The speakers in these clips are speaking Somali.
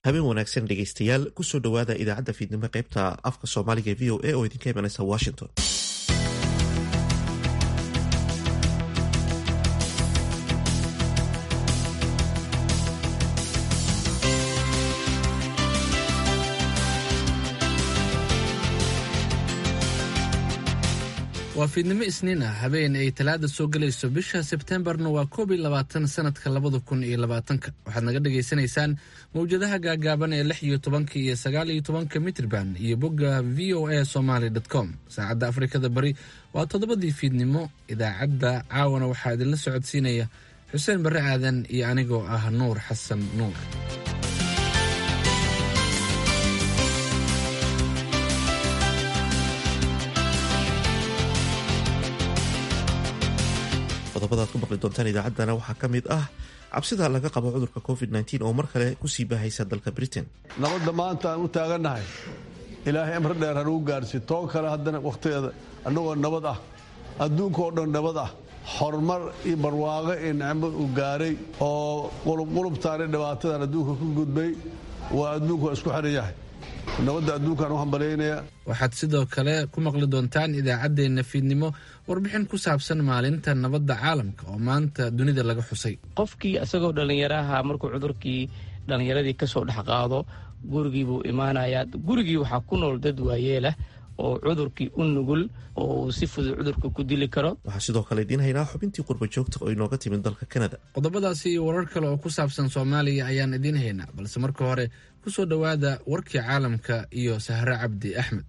habeen wanaagsan dhegaystayaal kusoo dhowaada idaacadda fiidnimo qaybta afka soomaaliga e v o a oo idinka imanaysa washington waa fiidnimo isniin ah habeen ay talaada soo gelayso bisha sebtembarna waa koob iyo labaatan sanadka labada kun iyo labaatanka waxaad naga dhagaysanaysaan mawjadaha gaagaaban ee lix iyo tobanka iyo sagaal iyo tobanka mitrban iyo bogga v o a somaly com saacadda afrikada bari waa toddobadii fiidnimo idaacadda caawana waxaa idinla socodsiinaya xuseen barre aadan iyo anigoo ah nuur xasan nuur qodobada ad ku maqli doontaan idaacaddana waxaa ka mid ah cabsida laga qabo cudurka covid -19 oo mar kale kusii baahaysa dalka britain nabadda maanta aan u taagannahay ilaahay amri dheer hanuu gaarsi toon kale haddana wakhtigeeda annagoo nabad ah adduunka oo dhan nabad ah horumar iyo barwaaqo iyo nicmo uu gaaray oo qulubqulubtaani dhibaatadan adduunka ku gudbay waa adduunku waa isku xiran yahay nabadda adduunkaan u hambalyaynaya waxaad sidoo kale ku maqli doontaan idaacaddeenna fiidnimo warbixin ku saabsan maalinta nabadda caalamka oo maanta dunida laga xusay qofkii isagoo dhallinyaraha markuu cudurkii dhallinyaradii ka soo dhex qaado gurigii buu imaanayaa gurigii waxaa ku nool dad waayeelah oo cudurkii u nugul oo uu si fudud cudurka ku dili karo waxaa sidoo kale idiin haynaa xubintii qurba joogta oo inooga timid dalka kanada qodobadaasi iyo warar kale oo ku saabsan soomaaliya ayaan idiin haynaa balse marka hore ku soo dhowaada warkii caalamka iyo sahre cabdi axmed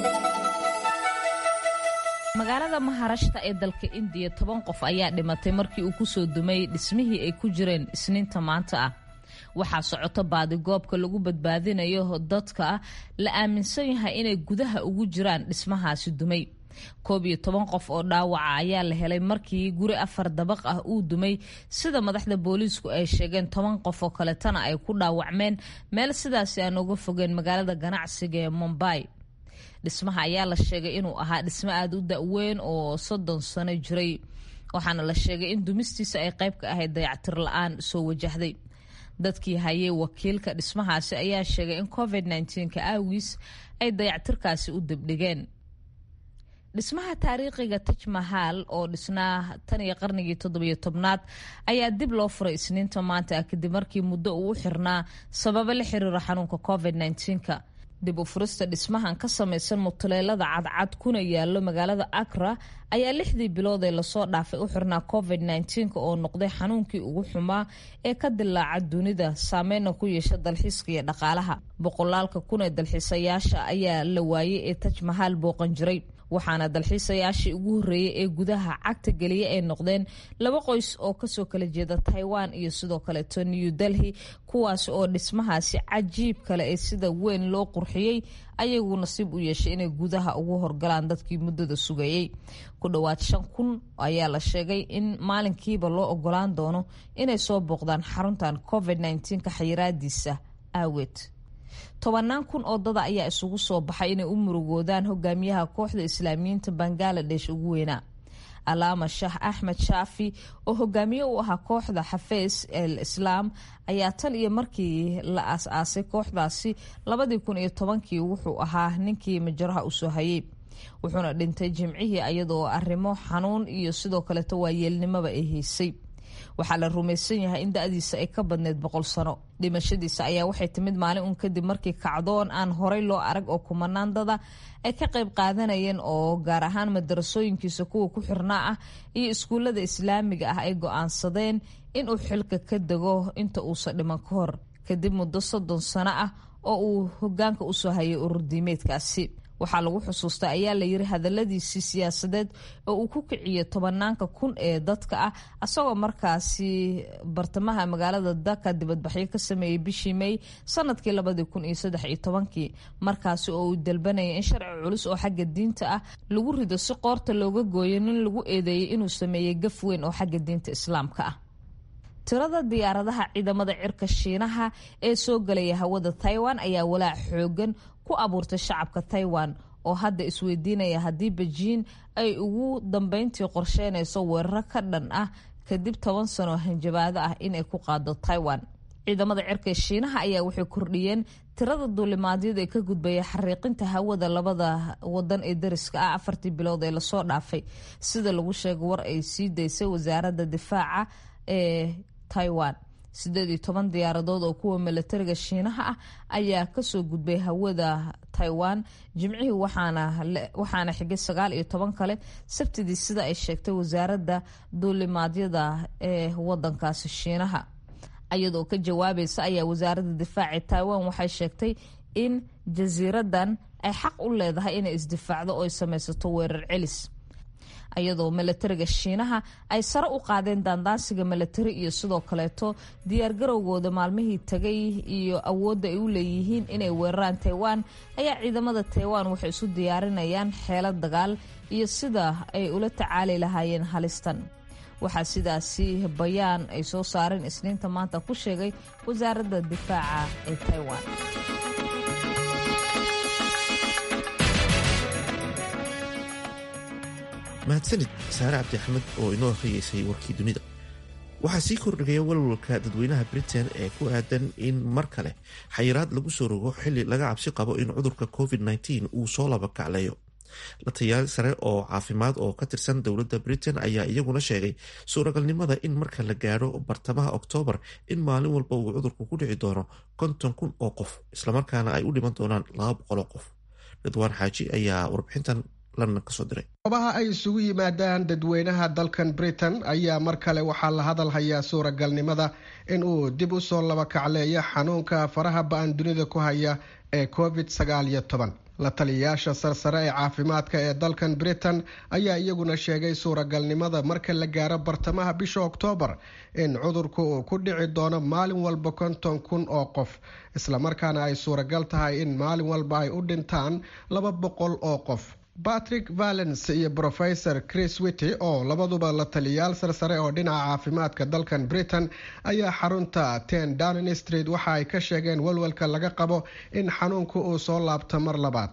magaalada maharashta ee dalka indiya toban qof ayaa dhimatay markii uu kusoo dumay dhismihii ay ku jireen isniinta maanta ah waxaa socoto baadigoobka lagu badbaadinayo dadka la aaminsan yahay inay gudaha ugu jiraan dhismahaasi dumay koob iyo toban qof oo dhaawaca ayaa la helay markii guri afar dabaq ah uu dumay sida madaxda booliisku ay sheegeen toban qof oo kaletana ay ku dhaawacmeen meel sidaasi aan uga fogeen magaalada ganacsiga ee mombay dhismaha ayaa la sheegay inuu ahaa dhismo aada u da-weyn oo soddon sano jiray waxaana la sheegay in dumistiisa ay qayb ka ahayd dayactir la-aan soo wajahday dadkii hayay wakiilka dhismahaasi ayaa sheegay in covid nka aawiis ay dayactirkaasi u dibdhigeen dhismaha taariikhiga taj mahal oo dhisnaa tan iyo qarnigii toddobiyo tobnaad ayaa dib loo furay isniinta maanta ah kadib markii muddo uu u xirnaa sababo la xiriira xanuunka covid nka dib u furista dhismahan ka samaysan mutuleelada cadcad kuna yaalo magaalada akra ayaa lixdii bilood ee lasoo dhaafay u xirnaa covid oo noqday xanuunkii ugu xumaa ee ka dilaaca dunida saameyna ku yeesha dalxiiska iyo dhaqaalaha boqolaalka kun ee dalxiisayaasha ayaa la waayay ee taj mahaal booqan jiray waxaana dalxiisayaashii ugu horreeyey ee gudaha cagta geliya ay noqdeen laba qoys oo kasoo kala jeeda taiwan iyo sidoo kaleeto new delhi kuwaas oo dhismahaasi cajiib kale ee sida weyn loo qurxiyey ayagu nasiib u yeeshay inay gudaha ugu horgalaan dadkii muddada sugayey ku dhowaad shan kun ayaa la sheegay in maalinkiiba loo ogolaan doono inay soo booqdaan xaruntan covid ka xayiraadiisa aaweed tobanaan kun oo dada ayaa isugu soo baxay inay u murugoodaan hogaamiyaha kooxda islaamiyiinta bangaladesh ugu weynaa alaama shaah axmed shaafi oo hogaamiye u ahaa kooxda xafees el islaam ayaa tan iyo markii la aas-aasay kooxdaasi labadii kun iyo tobankii wuxuu ahaa ninkii majaraha usoo hayay wuxuuna dhintay jimcihii iyadoo arrimo xanuun iyo sidoo kaleeto waayeelnimaba ay haysay waxaa la rumaysan yahay in da-diisa ay ka badneyd boqol sano dhimashadiisa ayaa waxay timid maalin uun kadib markii kacdoon aan horay loo arag oo kumanaan dada ay ka qayb qaadanayeen oo gaar ahaan madarasooyinkiisa kuwa ku xirnaa ah iyo iskuullada islaamiga ah ay go-aansadeen inuu xilka ka dego inta uusan dhiman ka hor kadib muddo soddon sano ah oo uu hogaanka usoo hayay ururdiimeedkaasi waxaa lagu xusuustaa ayaa layiri hadaladiisii siyaasadeed oo uu ku kiciyay tobanaanka kun ee dadka ah asagoo markaasi bartamaha magaalada daka dibadbaxyo ka sameeyey bishii may sanadkii labadii kun iyo saddex iyo tobankii markaasi oo uu dalbanaya in sharci culus oo xagga diinta ah lagu rido si qoorta looga gooyo nin lagu eedeeyay inuu sameeyey gaf weyn oo xagga diinta islaamka ah tirada diyaaradaha ciidamada cirka shiinaha ee soo galaya hawada taiwan ayaa walaac xoogan ku abuurtay shacabka taiwan oo hadda isweydiinaya haddii bejiin ay ugu dambeyntii qorsheynayso weeraro ka dhan ah kadib toban sano hanjabaado ah inay ku qaado taiwan ciidamada cirka shiinaha ayaa waxay kordhiyeen tirada duulimaadyada ee ka gudbaya xariiqinta hawada labada wadan ee dariska ah afartii bilood ee lasoo dhaafay sida lagu sheegay war ay sii daysay wasaaradda difaaca ee taiwan sideed iyo toban diyaaradood oo kuwa milatariga shiinaha ah ayaa kasoo gudbay hawada taiwan jimcihii waxaana xigay sagaal iyo toban kale sabtidii sida ay sheegtay wasaaradda duulimaadyada ee wadankaasi shiinaha iyadoo ka jawaabaysa ayaa wasaaradda difaaci taiwan waxay sheegtay in jasiiradan ay xaq u leedahay inay isdifaacdo oo ay sameysato weerar celis iyadoo milatariga shiinaha ay sare u qaadeen daandaansiga milatari iyo sidoo kaleeto diyaargarowgooda maalmihii tagay iyo awoodda ay u leeyihiin inay weeraraan taiwan ayaa ciidamada taiwan waxay isu diyaarinayaan xeelad dagaal iyo sida ay ula tacaali lahaayeen halistan waxaa sidaasi bayaan ay soo saareen isniinta maanta ku sheegay wasaaradda difaaca ee taiwan mahadsanid saare cabdi axmed oo inoo akhriyeysay warkii dunida waxaa sii kordhigaya walwalka dadweynaha britain ee ku aadan in mar kale xayiraad lagu soo rogo xili laga cabsi qabo in cudurka covid-19 uu soo labakacleeyo la tayaal sare oo caafimaad oo ka tirsan dowladda britain ayaa iyaguna sheegay suuragalnimada in marka la gaadho bartamaha oktoobar in maalin walba uu cudurku ku dhici doono konton kun oo qof islamarkaana ay u dhiman doonaan laba boqol oo qof ridwaan xaaji ayaa warbixintan goobaha ay isugu yimaadaan dadweynaha dalkan britain ayaa mar kale waxaa la hadal hayaa suuragalnimada in uu dib u soo labakacleeyo xanuunka faraha ba-an dunida ku haya ee covid sagaal iyo toban la taliyayaasha sarsare ee caafimaadka ee dalkan britain ayaa iyaguna sheegay suuragalnimada marka la gaaro bartamaha bisha oktoobar in cudurku uu ku dhici doono maalin walba konton kun oo qof islamarkaana ay suuragal tahay in maalin walba ay u dhintaan laba boqol oo qof patrick valens iyo professor chris wity oo labaduba la taliyayaal sarsare oo dhinaca caafimaadka dalkan britain ayaa xarunta ten downing street waxa ay ka sheegeen walwalka laga qabo in xanuunku uu soo laabto mar labaad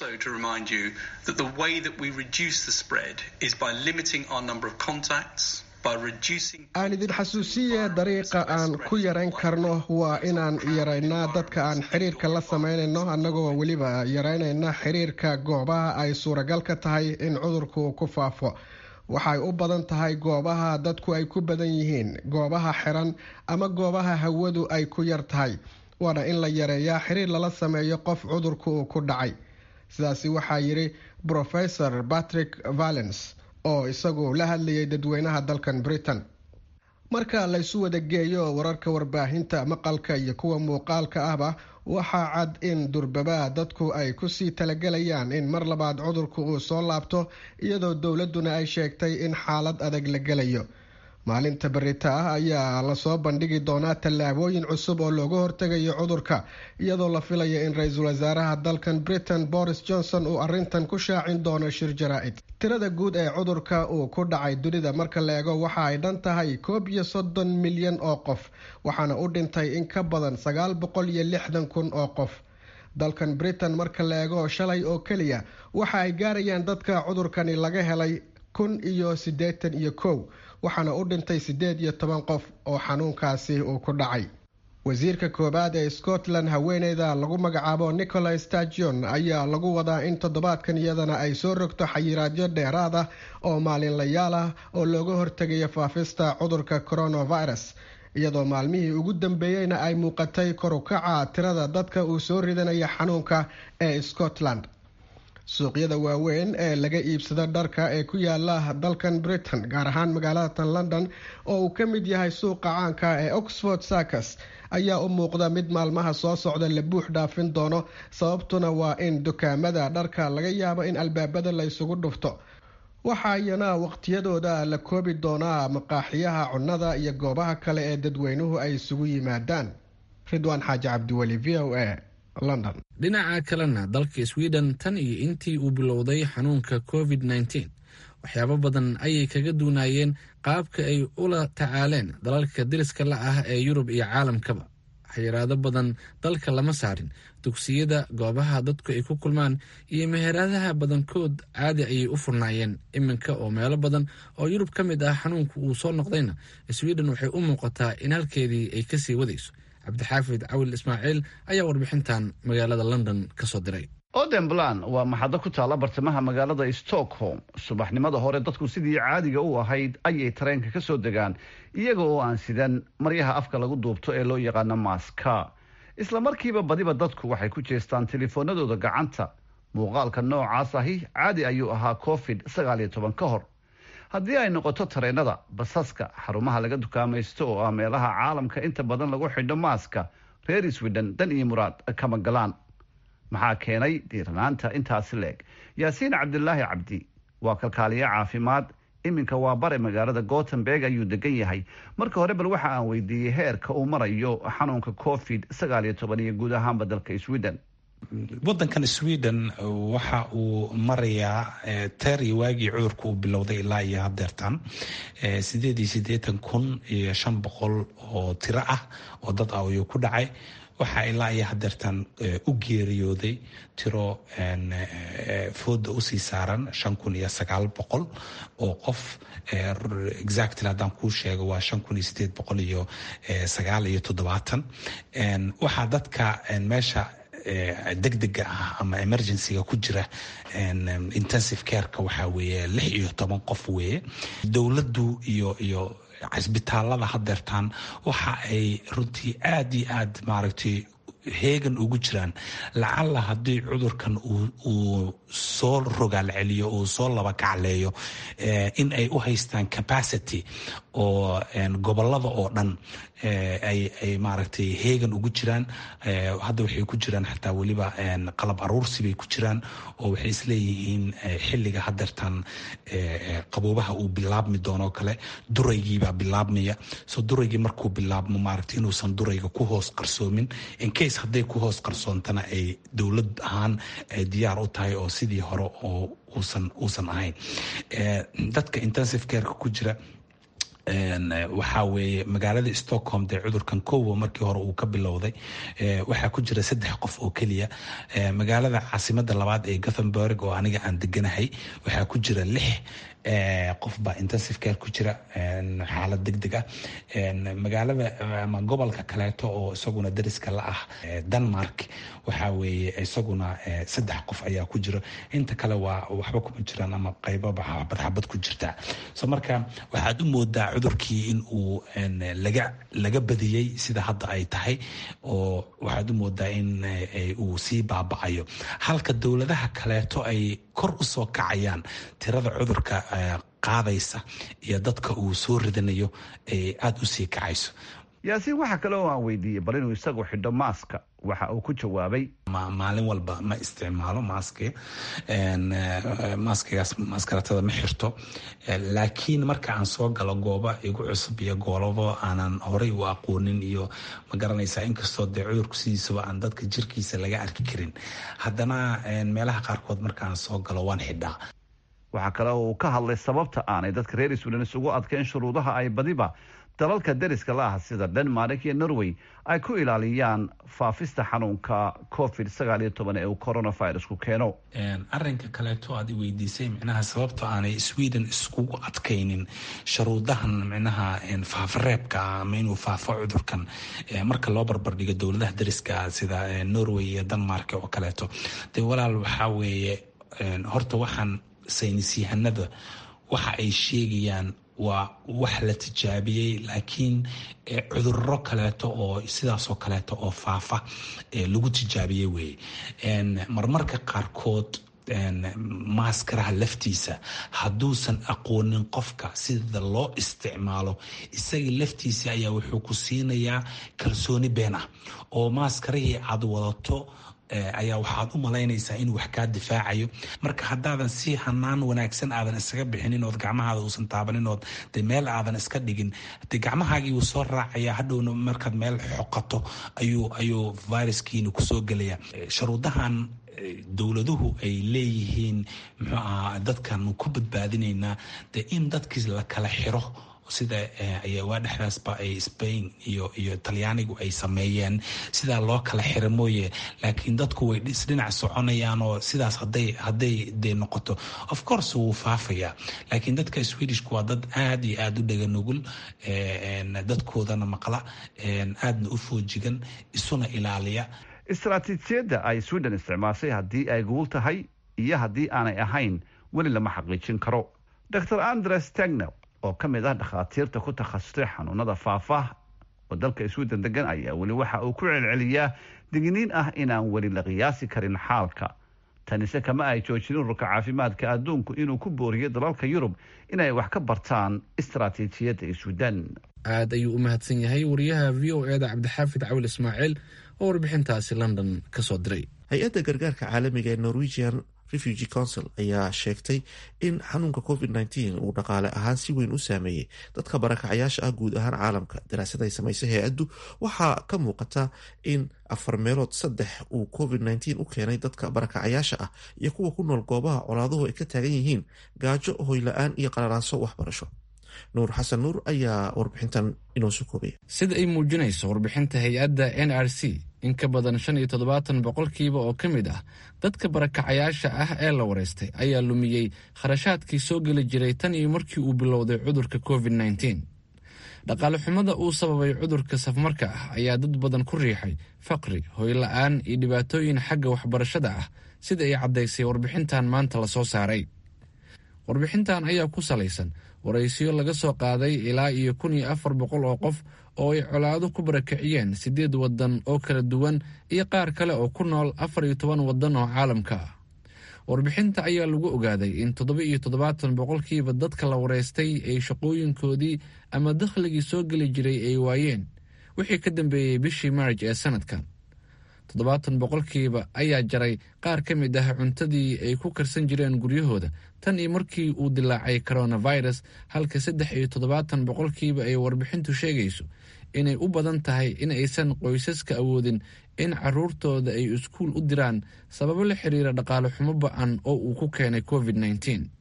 aan idin xasuusiye dariiqa aan ku yarayn karno waa inaan yaraynaa dadka aan xiriirka la sameynayno annagoo weliba yaraynayna xiriirka goobaha ay suuragal ka tahay in cudurku ku faafo waxay u badan tahay goobaha dadku ay ku badan yihiin goobaha xiran ama goobaha hawadu ay ku yar tahay waana in la yareeyaa xiriir lala sameeyo qof cudurku uu ku dhacay sidaasi waxaa yidhi professor patrick valens oo isagu la hadlayay dadweynaha dalkan britain marka laysu wada geeyo wararka warbaahinta maqalka iyo kuwa muuqaalka ahba waxaa cad in durbaba dadku ay kusii talagelayaan in mar labaad cudurku uu soo laabto iyadoo dowladuna ay sheegtay in xaalad adag la gelayo maalinta berita ah ayaa lasoo bandhigi doonaa tallaabooyin cusub oo looga hortegayo cudurka iyadoo la filaya in ra-iisul wasaaraha dalkan britain boris johnson uu arintan ku shaacin doono shir jaraa-id tirada guud ee cudurka uu ku dhacay dunida marka la eego waxa ay dhan tahay koob iyo soddon milyan oo qof waxaana u dhintay in ka badan sagaal boqol iyo lixdan kun oo qof dalkan britain marka la eego shalay oo keliya waxa ay gaarayaan dadka cudurkani laga helay kun iyo siddeetan iyo kow waxaana u dhintay siddeed iyo toban qof oo xanuunkaasi uu ku dhacay wasiirka koowaad ee scotland haweeneyda lagu magacaabo nicholas stagion ayaa lagu wadaa in toddobaadkan iyadana ay soo rogto xayiraadyo dheeraad ah oo maalinlayaal ah oo looga hortegayo faafista cudurka coronavirus iyadoo maalmihii ugu dambeeyeyna ay muuqatay korukaca tirada dadka uu soo ridanaya xanuunka ee scotland suuqyada waaweyn ee laga iibsado dharka ee ku yaala dalkan britain gaar ahaan magaalada london oo uu ka mid yahay suuqa caanka ee oxford sarcus ayaa u muuqda mid maalmaha soo socda la buux dhaafin doono sababtuna waa in dukaamada dharka laga yaabo in albaabada la isugu dhufto waxa iyana waqtiyadooda la koobi doonaa maqaaxiyaha cunnada iyo goobaha kale ee dadweynuhu ay isugu yimaadaan ridwaan xaaji cabdiweli v o a london dhinaca kalena dalka sweden tan iyo intii uu bilowday xanuunka covid nneteen waxyaabo badan ayay kaga duunayeen qaabka ay ula tacaaleen dalalka deriska la ah ee yurub iyo caalamkaba xayiraado badan dalka lama saarin dugsiyada goobaha dadku ay ku kulmaan iyo meheradaha badankood caadi ayay u furnaayeen iminka oo meelo badan oo yurub ka mid ah xanuunku uu soo noqdayna sweden waxay u muuqataa in halkeedii ay kasii wadayso cabdixaafid cawil ismaaciil ayaa warbixintan magaalada london ka soo diray odenblan waa maxado ku taalla bartamaha magaalada stockholm subaxnimada hore dadku sidii caadiga u ahayd ayay tareenka ka soo degaan iyaga oo aan sidan maryaha afka lagu duubto ee loo yaqaano maaska isla markiiba badiba dadku waxay ku jeestaan telefoonadooda gacanta muuqaalka noocaas ahi caadi ayuu ahaa covid sagaal iyo toban ka hor haddii ay noqoto tareenada basaska xarumaha laga dukaamaysto oo ah meelaha caalamka inta badan lagu xidho maaska reer sweden dan iyo muraad kama galaan maxaa keenay diiranaanta intaasi leeg yaasiin cabdilaahi cabdi waa kalkaaliye caafimaad iminka waa bare magaalada gotemberg ayuu degan yahay marka hore bal waxa aan weydiiyey heerka uu marayo xanuunka covid sagaal iyo toban iyo guud ahaanba dalka sweden wadankan sweden waxa uu marayaa teer iyo waagii cudurka uu bilowday ilaa iyo hadeertan sideed iyo sideetan kun iyo shan boqol oo tiro ah oo dad ah ayuu ku dhacay waxaa ilaa iyo hadeertan u geeriyooday tiro fooda usii saaran shan kun iyo sagaal boqol oo qof exactly haddaan kuu sheego waa shan kun iyo sideed boqol iyo sagaal iyo toddobaatan waxaa dadka meesha degdega ah ama emergencyga ku jira intensive careka waxaa weeye lix iyo toban qof weeye dowladdu iyo iyo cisbitaalada hadeertaan waxa ay runtii aada iyo aad maaragtay heegan ugu jiraan lacalla haddii cudurkan uu soo rogaal celiyo uu soo laba kacleeyo in ay u haystaan capacity oo gobolada oo dhan ay maaragtay heegan ugu jiraan hadda waxay ku jiraan xataa weliba qalab aruursi bay ku jiraan oo waxay isleeyihiin xilliga hadeertan qaboobaha uu bilaabmi doonoo kale duraygiibaa bilaabmaya so duraygii markuu bilaabmo maaragtay inuusan durayga ku hoos qarsoomin incase hadday ku hoos qarsoontana ay dowlad ahaan ay diyaar u tahay oo sidii hore oo uusan uusan ahayn dadka intensive careka ku jira waxaa weeye magaalada stockholm dee cudurkan kowa markii hore uu ka bilowday waxaa ku jira saddex qof oo keliya magaalada caasimada labaad ee gothenburg oo aniga aan deganahay waxaa ku jira lix qof baa intensive care ku jira xaalad deg deg ah magaalada ama gobolka kaleeto oo isaguna dariska la ah denmark waxaa weeye isaguna saddex qof ayaa ku jira inta kale waa waxba kuma jiraan ama qaybaba xabad xabad ku jirta so marka waxaad u moodaa cudurkii in uu laga laga badiyey sida hadda ay tahay oo waxaad u moodaa in uu sii baaba-ayo halka dowladaha kaleeto ay kor u soo kacayaan tirada cudurka qaadaysa iyo dadka uu soo ridanayo ay aada u sii kacayso yaasiin waxaa kale oo aan weydiiyey bal inuu isagu xidho maaska waxa uu ku jawaabay maalin walba ma isticmaalo maaski maaskigaas maskaratada ma xirto laakiin marka aan soo galo gooba igu cusub iyo goolabo aanan horey u aqoonin iyo ma garanaysaa inkastoo dee cudurku sidiisaba aan dadka jirkiisa laga arki karin haddana meelaha qaarkood markaan soo galo waan xidhaa waxaa kale oo uu ka hadlay sababta aanay dadka reer sweden isugu adkeyn shuruudaha ay badiba dalalka deriska la ah sida denmark iyo norway ay ku ilaaliyaan faafista xanuunka covid sagaal iyo toban ee uu coronavirusku keeno arinka kaleeto aad i weydiisay micnaha sababta aanay sweden iskugu adkaynin sharuudahan micnaha faafareebka ama inuu faafo cudurkan marka loo barbardhigo dowladaha deriska sida norway iyo denmark oo kaleeto dee walaal waxaa weeye horta waxaan saynisyahanada waxa ay sheegayaan waa wax la tijaabiyey laakiin cudurro kaleeto oo sidaasoo kaleeto oo faafa lagu tijaabiyey weye marmarka qaarkood maaskaraha laftiisa hadduusan aqoonin qofka sida loo isticmaalo isaga laftiisa ayaa wuxuu ku siinayaa kalsooni been ah oo maaskarihii aad wadato ayaa waxaad u malaynaysaa inuu wax kaa difaacayo marka haddaadan si hanaan wanaagsan aadan isaga bixinin ood gacmahaada uusan taabanin ood de meel aadan iska dhigin de gacmahaagii wuu soo raacaya hadhowna markaad meel xoqato ayuu ayuu viruskiina kusoo gelaya sharuudahan dowladuhu ay leeyihiin muxuu ahaa dadkan ku badbaadinaynaa de in dadkii la kala xiro sida waa dhexdaasba ay spain iyo iyo talyaanigu ay sameeyeen sidaa loo kala xira mooye laakiin dadku way isdhinac soconayaan oo sidaas haday hadday dee noqoto of course wuu faafayaa laakiin dadka swedishku waa dad aada iyo aada u dhega nugul dadkoodana maqla aadna u foojigan isuna ilaaliya istaraatiijiyadda ay sweden isticmaashay haddii ay guul tahay iyo haddii aanay ahayn weli lama xaqiijin karo dor andres tegnel oo ka mid ah dhakhaatiirta ku takhasustay xanuunada faafah oo dalka sweden degan ayaa weli waxa uu ku celceliyaa digniin ah inaan weli la qiyaasi karin xaalka tanise kama ay joojin ururka caafimaadka adduunku inuu ku booriyo dalalka yurub inay wax ka bartaan istaraatiijiyadda sweden aad ayuu u mahadsan yahay wariyaha v o eda cabdixaafid cawil ismaaciil oo warbixintaasi london ka soo diray hay-adda gargaarka caalamiga ee norwegian refugee council ayaa sheegtay in xanuunka covid nteen uu dhaqaale ahaan si weyn u saameeyey dadka barakacayaasha ah guud ahaan caalamka daraasad ay samaysay hay-addu waxaa ka muuqata in afar meelood saddex uu covid nteen u keenay dadka barakacayaasha ah iyo kuwa ku nool goobaha colaaduhu ay ka taagan yihiin gaajo hoyla-aan iyo qalalaaso waxbarasho nuur xasan nuur ayaa warbixintan inoo soo koobaya sida ay muujinayso warbixinta hay-adda n r c in ka badan shan iyo toddobaatan boqolkiiba oo ka mid ah dadka barakacayaasha ah ee la wareystay ayaa lumiyey kharashaadkii soo geli jiray tan iyo markii uu bilowday cudurka covid nteen dhaqaale xumada uu sababay cudurka safmarka ah ayaa dad badan ku riixay faqri hoyla-aan iyo dhibaatooyin xagga waxbarashada ah sida ay caddaysay warbixintan maanta lasoo saaray warbixintan ayaa ku salaysan waraysiyo laga soo qaaday ilaa iyo kun iyo afar boqol oo qof oo ay colaado ku barakiciyeen siddeed waddan oo kala duwan iyo qaar kale oo ku nool afar iyo toban waddan oo caalamka ah warbixinta ayaa lagu ogaaday in toddoba iyo toddobaatan boqolkiiba dadka la wareystay ay shaqooyinkoodii ama dakhligii soo geli jiray ay waayeen wixii ka dambeeyey bishii maarj ee sanadkan toddobaatan boqolkiiba ayaa jaray qaar ka mid ah cuntadii ay ku karsan jireen guryahooda tan iyo markii uu dilaacay coronavirus halka saddex iyo toddobaatan boqolkiiba ay warbixintu sheegayso inay u badan tahay in aysan qoysaska awoodin in caruurtooda ay iskuul u diraan sababo la xiriira dhaqaale xumo ba-an oo uu ku keenay covid nteen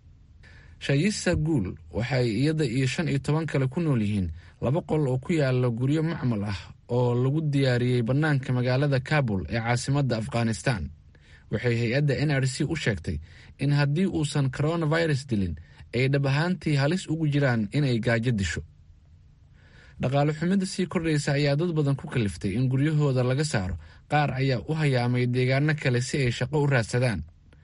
shayisa guul waxay iyada iyo shan iyo toban kale ku nool yihiin laba qol oo ku yaala guryo macmal ah oo lagu diyaariyey bannaanka magaalada kabul ee caasimadda afghanistan waxay hay-adda n r c u sheegtay in haddii uusan coronavirus dilin ay dhab ahaantii halis ugu jiraan inay gaajo disho dhaqaale xumida sii kordhaysa ayaa dad badan ku kaliftay in guryahooda laga saaro qaar ayaa u hayaamay deegaano kale si ay shaqo u raadsadaan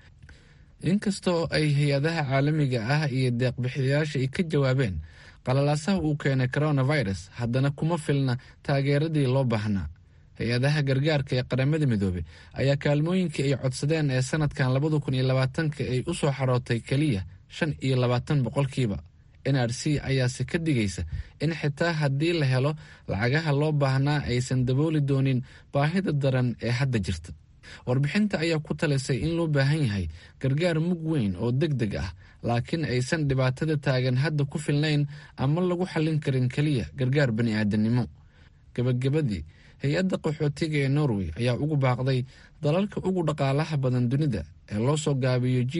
inkastoo ay hay-adaha caalamiga ah iyo deeqbixiyayaasha ay ka jawaabeen qalalaasaha uu keenay coronavirus haddana kuma filna taageeradii loo baahnaa hay-adaha gargaarka ee qaramada midoobey ayaa kaalmooyinkii ay codsadeen ee sanadkan labada kun iyo labaatanka ay u soo xarootay keliya shan iyo labaatan boqolkiiba n r c ayaase ka digaysa in xitaa haddii la helo lacagaha loo baahnaa aysan dabooli doonin baahida daran ee hadda jirta warbixinta ayaa ku talisay in loo baahan yahay gargaar mug weyn oo deg deg ah laakiin aysan dhibaatada taagan hadda ku filnayn ama lagu xallin karin keliya gargaar bani aadamnimo gebagabadii hay-adda qaxootiga ee norway ayaa ugu baaqday dalalka ugu dhaqaalaha badan dunida ee loo soo gaabiyo g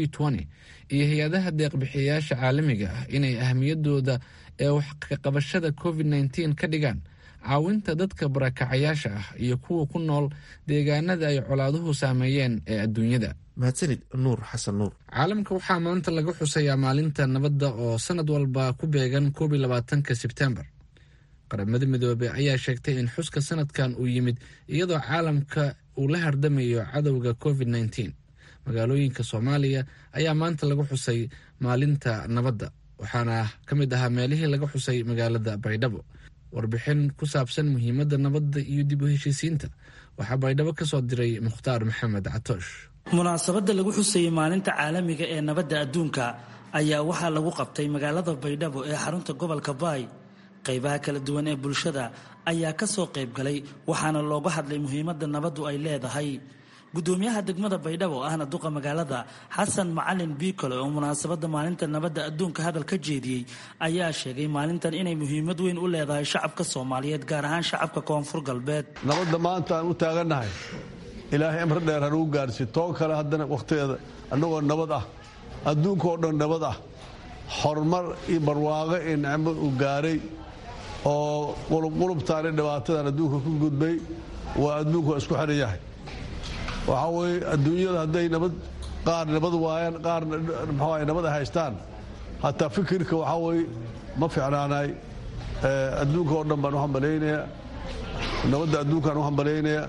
iyo hay-adaha deeqbixiyayaasha caalamiga ah inay ahmiyadooda ee waxkaqabashada covid nteen ka dhigaan caawinta dadka barakacayaasha ah iyo kuwa ku nool deegaanada ay colaaduhu saameeyeen ee adduunyada mahadsanid nuur xasan nuur caalamka waxaa maanta laga xusayaa maalinta nabadda oo sanad walba ku beegan koob iyo labaatanka sebtembar qaramada midoobey ayaa sheegtay in xuska sanadkan uu yimid iyadoo caalamka uu la hardamayo cadowga covid nteen magaalooyinka soomaaliya ayaa maanta laga xusay maalinta nabadda waxaana ka mid ahaa meelihii laga xusay magaalada baydhabo warbixin ku saabsan muhiimadda nabadda iyo dib u heshiisiinta waxaa baydhabo ka soo diray mukhtaar maxamed catoosh munaasabadda lagu xusayey maalinta caalamiga ee nabadda adduunka ayaa waxaa lagu qabtay magaalada baydhabo ee xarunta gobolka baay qaybaha kala duwan ee bulshada ayaa ka soo qayb galay waxaana looga hadlay muhiimadda nabaddu ay leedahay gudoomiyaha degmada baydhabo ahna duqa magaalada xasan macalin biikole oo munaasabadda maalinta nabadda adduunka hadal ka jeediyey ayaa sheegay maalintan inay muhiimad weyn u leedahay shacabka soomaaliyeed gaar ahaan shacabka koonfur galbeed nabadda maanta aan u taagannahay ilaahay amre dheer hanugu gaarsi too kale haddana wakhtigeeda annagoo nabad ah adduunka oo dhan nabad ah horumar iyo barwaaqo iyo nicmo uu gaaray oo qulubqulubtaani dhibaatadan adduunka ku gudbay waa adduunku waa isku xihan yahay waxaa weeye adduunyada hadday nabad qaar nabad waayaan qaarna mxuu nabad ay haystaan hataa fikirka waxaa weeye ma ficnaanay adduunka oo dhan baan u hambalaynayaa nabadda adduunkaan u hambalaynayaa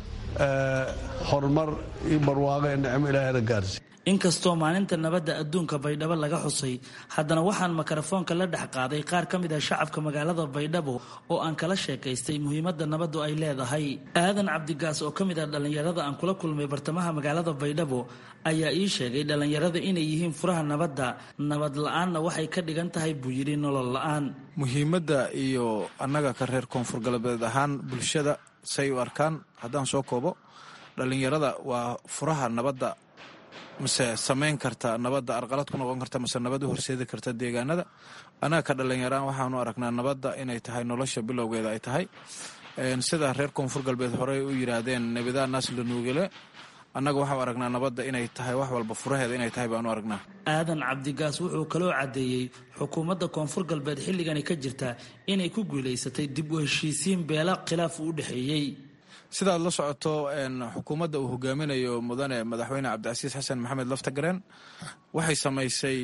horumar iyo barwaaqo ee nicmo ilaahayna gaarsi inkastoo maalinta nabadda adduunka baydhabo laga xusay haddana waxaan mikrofoonka la dhex qaaday qaar ka mid ah shacabka magaalada baydhabo oo aan kala sheekaystay muhiimadda nabaddu ay leedahay aadan cabdigaas oo ka mid ah dhallinyarada aan kula kulmay bartamaha magaalada baydhabo ayaa ii sheegay dhallinyarada inay yihiin furaha nabadda nabad la-aanna waxay ka dhigan tahay buu yidhi nolol la-aan muhiimadda iyo annaga ka reer koonfur galbeed ahaan bulshada say u arkaan haddaan soo koobo dhallinyarada waa furaha nabadda mase samayn karta nabadda arqalad ku noqon karta mase nabad u horseedi karta deegaanada annaga ka dhallinyaraan waxaanu aragnaa nabadda inay tahay nolosha bilowgeeda ay tahay sida reer koonfur galbeed horey u yidhaahdeen nebidaa naas la nuugale annaga waxaanu aragnaa nabadda inay tahay wax walba furaheeda inay tahay baanu aragnaa aadan cabdigaas wuxuu kaloo caddeeyey xukuumadda koonfur galbeed xilligani ka jirta inay ku guulaysatay dib u heshiisiin beela khilaaf u dhexeeyey sidaad la socoto xukuumadda uu hogaaminayo mudane madaxweyne cabdicasiis xasan maxamed laftagareen waxay samaysay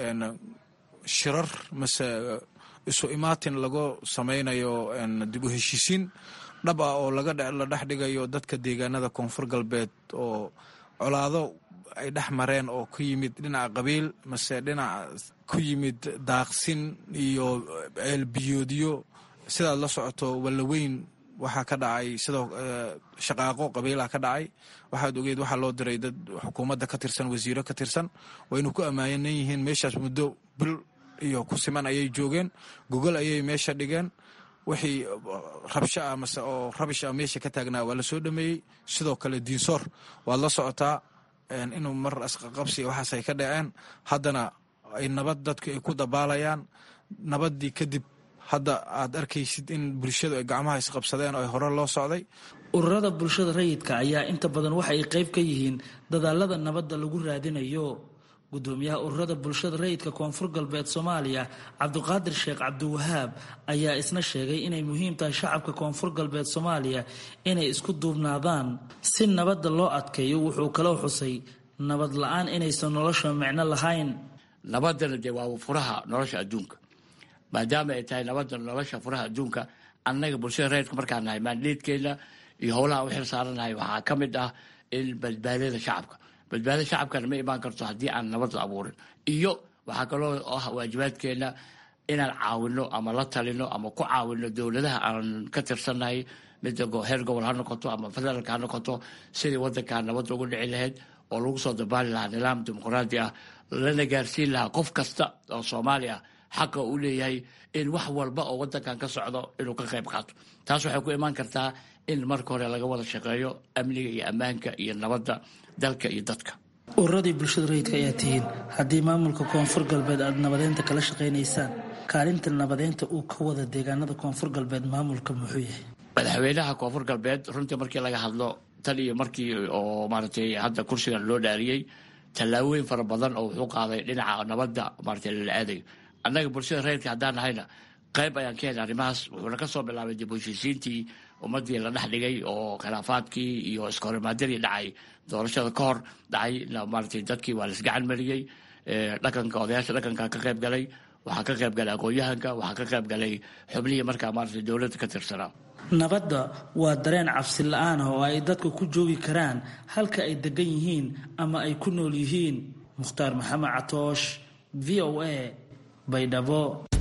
shirar mase isu imaatin lagu samaynayo dib u heshiisiin dhab ah oo la dhex dhigayo dadka deegaanada koonfur galbeed oo colaado ay dhex mareen oo ku yimid dhinaca qabiil mase dhinaca ku yimid daaqsin iyo ceelbiyoodyo sidaad la socoto wallaweyn waxaa ka dhacay sidoo shaqaaqo qabiilaha ka dhacay waxaad ogeed waxaa loo diray dad xukuumadda ka tirsan wasiiro ka tirsan waynu ku ammaanan yihiin meeshaas muddo bil iyo ku siman ayay joogeen gogol ayay meesha dhigeen wixii rabsho ah mase oo rabish ah meesha ka taagnaa waa la soo dhameeyey sidoo kale diinsoor waad la socotaa inuu mar asqaqabsi waxaas ay ka dhaceen haddana ay nabad dadku ay ku dabaalayaan nabaddii kadib hadda aad arkaysid in bulshadu ay gacmaha isqabsadeen oo ay hore loo socday ururada bulshada rayidka ayaa inta badan waxa ay qayb ka yihiin dadaalada nabadda lagu raadinayo gudoomiyaha ururada bulshada rayidka koonfur galbeed soomaaliya cabdiqaadir sheekh cabdiwahaab ayaa isna sheegay inay muhiim tahay shacabka koonfur galbeed soomaaliya inay isku duubnaadaan si nabadda loo adkeeyo wuxuu kaloo xusay nabad la-aan inaysan nolosha micno lahayn nabaddana dee waa furaha nolosha adduunka maadaama ay tahay nabadda nolosha furaha adduunka annaga bulshada rayidka markaan nahay maandheedkeena iyo howlaha u xil saaranahay waxaa ka mid ah in badbaadada shacabka badbaadada shacabkana ma imaan karto haddii aan nabad la abuurin iyo waxaa kaloo ah waajibaadkeena inaan caawino ama la talino ama ku caawino dowladaha aan ka tirsannahay midda heer gobol ha noqoto ama federaalka ha noqoto sidii wadankaa nabadda ugu dhici lahayd oo lagu soo dabaali lahaa nidaam dimuqraadi ah lana gaarsiin lahaa qof kasta oo soomaali ah xaqa uu leeyahay in wax walba oo wadankan ka socdo inuu ka qayb qaato taas waxay ku imaan kartaa in marka hore laga wada shaqeeyo amniga iyo ammaanka iyo nabadda dalka iyo dadka ururadii bulshada rayidka ayaa tihiin haddii maamulka koonfur galbeed aada nabadeynta kala shaqaynaysaan kaalinta nabadeynta uu ka wada deegaanada koonfur galbeed maamulka muxuu yahay madaxweynaha koonfur galbeed runtii markii laga hadlo tan iyo markii oo maaragtay hadda kursigan loo dhaariyey tallaabooyin fara badan oo wuxuu qaaday dhinaca nabadda maaragtay lala aadayo annaga bulshada rayidka haddaan nahayna qayb ayaan ka helay arrimahaas wuxuuna ka soo bilaabay dib u heshiisiintii ummaddii la dhex dhigay oo khilaafaadkii iyo iskahorimaadadii dhacay doorashada ka hor dhacay maaragtay dadkii waa laisgacan mariyey dhaqanka odayaasha dhaqanka ka qayb galay waxaa ka qayb galay aqoon-yahanka waxaa ka qayb galay xubnihii markaa maaragtay dowladda ka tirsanaa nabadda waa dareen cabsi la-aan ah oo ay dadka ku joogi karaan halka ay degan yihiin ama ay ku nool yihiin mukhtaar maxamed catoosh v o a baydhabo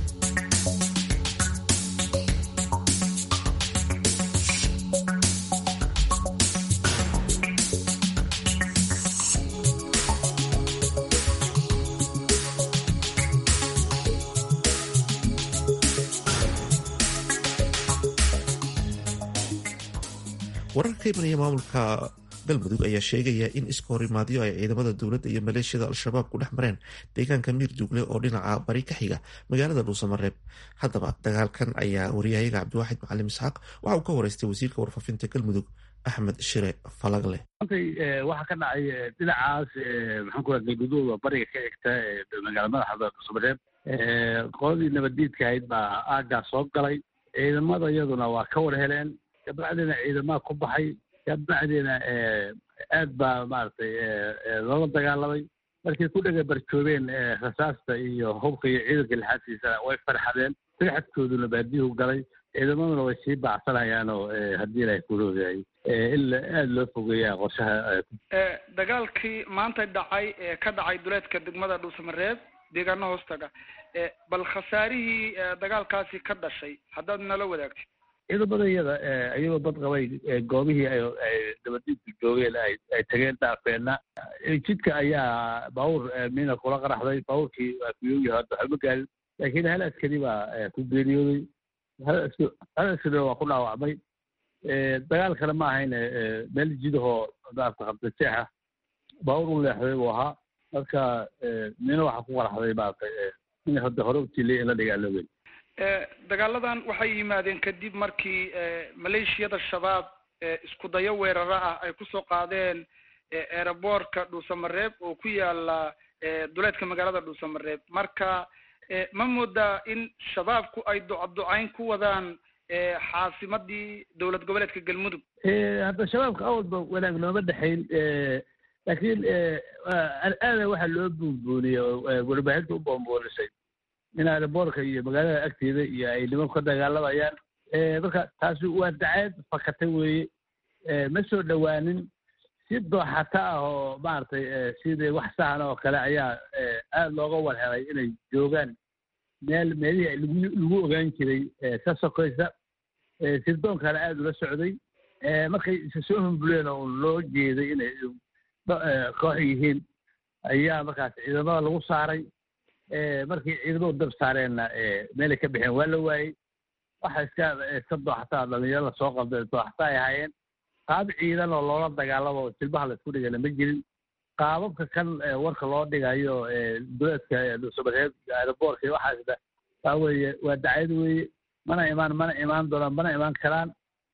warar ka imanaya maamulka galmudug ayaa sheegaya in iska horimaadyo ay ciidamada dowladda iyo maleeshiyada al-shabaab ku dhex mareen deegaanka miirduugle oo dhinaca bari ka xiga magaalada dhuusamareeb haddaba dagaalkan ayaa wariyahayaga cabdiwaaxid macalim isxaaq waxa uu ka wareystay wasiirka warfaafinta galmudug axmed shire falagle maantay waxaa ka dhacay dhinacaas maxaan ku raha galguduuda bariga ka xigta magaalada madaxda dhuusamareeb qoladii nabaddiidka ahayd baa aaggaas soo galay ciidamada iyaduna waa ka war heleen kabacdina ciidamaha ku baxay kabacdina aad baa maaragtay loola dagaalamay markay ku dhega barjoobeen rasaasta iyo hubka iyo ciidanka lixaadkiisa way farxadeen farxadkooduna baadiyuhu galay ciidamaduna way sii baacsanayaan oo haddii ilahay kuloogahay in aada loo fogeeyaa qorshaha dagaalkii maanta dhacay ee ka dhacay duleedka degmada dhuusamareeb deegaano hoostaga bal khasaarihii dagaalkaasi ka dhashay haddaad nala wadaagtid ciidamada iyada iyagoo bad qabay goobihii ay dabadiidku joogeen ay tageen dhaafeenna jidka ayaa baabuur mina kula qaraxday baabuurkii waa kuyooyi hadda waxba gaarin laakiin hal askari baa ku geeriyooday hal askarina waa ku dhaawacmay dagaal kale ma ahayn meel jidahoo maarata qabdajeexa baabuur u leexday buu ahaa marka mina waxaa ku qaraxday maarata in hadda hore utiliya in la dagaalooben dagaaladan waxay yimaadeen kadib markii maleeshiyada shabaab isku dayo weeraro ah ay kusoo qaadeen eeraboorka dhuusamareeb oo ku yaala duleedka magaalada dhuusamareeb marka ma moodaa in shabaabku ay ducaducayn ku wadaan xaasimadii dowlad goboleedka galmudug hadda shabaabka awalba wanaag nooma dhexayn laakiin aada waxaa loo buunbuuniyey oo warbaahinta u boonboonisay in aeroboorka iyo magaalada agteeda iyo ay nimanku ka dagaalamayaan marka taasi waa dacayd fakatay weeye ma soo dhowaanin si dooxata ah oo maaragtay sidii wax sahan oo kale ayaa aada looga warhelay inay joogaan meel meelihii lagu lagu ogaan jiray ka sokaysa sirdoonkaana aada ula socday markay isa soo humbuleen oo loo jeeday inay koox yihiin ayaa markaas ciidamada lagu saaray markii ciidamadu dab saareenna meelay ka baxeen waa la waayey waxa iska iska dooxataa dhalinyarada soo qabda dooxata ay ahaayeen qaab ciidan oo loola dagaalamo silbaha la isku dhigana ma jirin qaababka kan warka loo dhigayo duleedka dhuusamareeb aeroboorka iyo waxaasna waa weeye waa dacayad weeye mana imaan mana imaan doonaan mana imaan karaan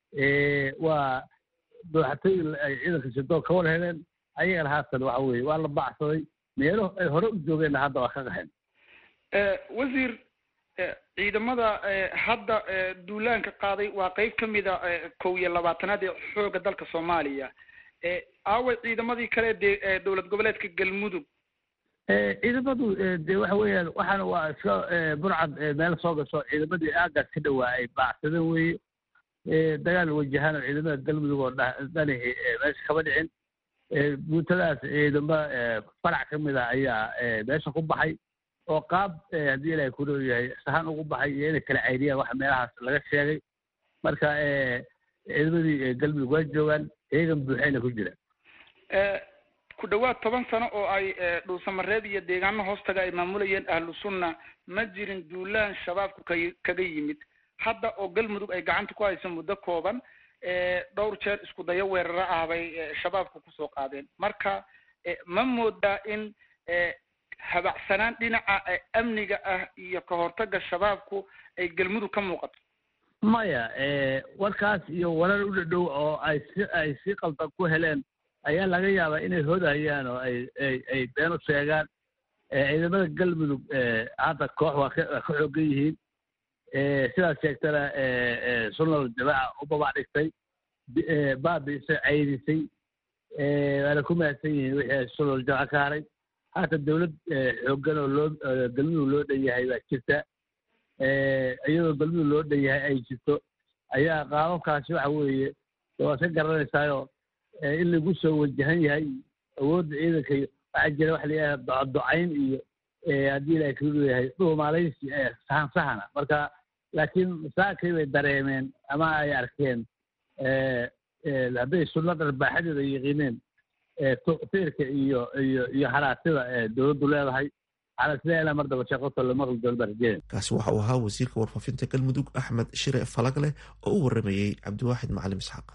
waa dooxatooyin ay ciidanka sidoon ka war heleen ayagana haatan waxa weeye waa la baacsaday meelo ay hore u joogeenna hadda waa ka qaxeen wasiir ciidamada hadda duulaanka qaaday waa qeyb ka mida kow iyo labaatanaad ee xooga dalka soomaaliya aaway ciidamadii kale de dowlad goboleedka galmudug ciidamadu de waxa weeyaan waxaana waa iska burcad meel soo gasho ciidamadii aagaas ka dhawaa ay baacsadeen weeye dagaal wajahaan oo ciidamada galmudug oo dhanahi meesha kama dhicin guutadaas ciidamo farac ka mid ah ayaa meesha ku baxay oo qaab haddii ilaahay ku leeyahay sahan ugu baxay iyo inay kala cayriyaan waxa meelahaas laga sheegay marka ciidamadii galmudug waa joogaan iyagan buuxayna ku jiraan ku dhawaad toban sano oo ay dhuusamareeb iyo deegaano hoostaga ay maamulayeen ahlu sunna ma jirin duulaan shabaabku ka kaga yimid hadda oo galmudug ay gacanta ku hayso muddo kooban dhowr jeer isku dayo weeraro ah bay shabaabku kusoo qaadeen marka ma moodaa in habacsanaan dhinaca amniga ah iyo ka hortagga shabaabku ay galmudug ka muuqato maya warkaas iyo warar u dhadhow oo ay si ay si qaldan ku heleen ayaa laga yaabaa inay hodayaan oo ay ay ay been u sheegaan ciidamada galmudug hadda koox waa ka waa ka xoogan yihiin sidaas sheegtana sunnal jamaaca u babac dhigtay baabiisay caydisay waana ku mahadsan yihiin wixii sunnal jamaaca ka haray haatan dawlad xoogan oo loo galmudug loo dhan yahay baa jirta iyadoo galmudug loo dhan yahay ay jirto ayaa qaababkaasi waxa weeye waad ka garanaysaayo in lagu soo wajahan yahay awoodda ciidanka waxaa jira waxa la yidhaha docodocayn iyo haddii ilahay kuu leeyahay dhuumaalaysi sahan sahana marka laakiin saakay bay dareemeen ama ay arkeen hadday sunno dharbaaxadeeda yaqiineen taqsiirka iyo iyo iyo haraatida dowladdu leedahay xalaasleela mar daba sheeqoto la maqli doono barjeen kaasi waxa uu ahaa wasiirka warfaafinta galmudug axmed shire falagleh oo u waramayey cabdiwaaxid macalim isxaaq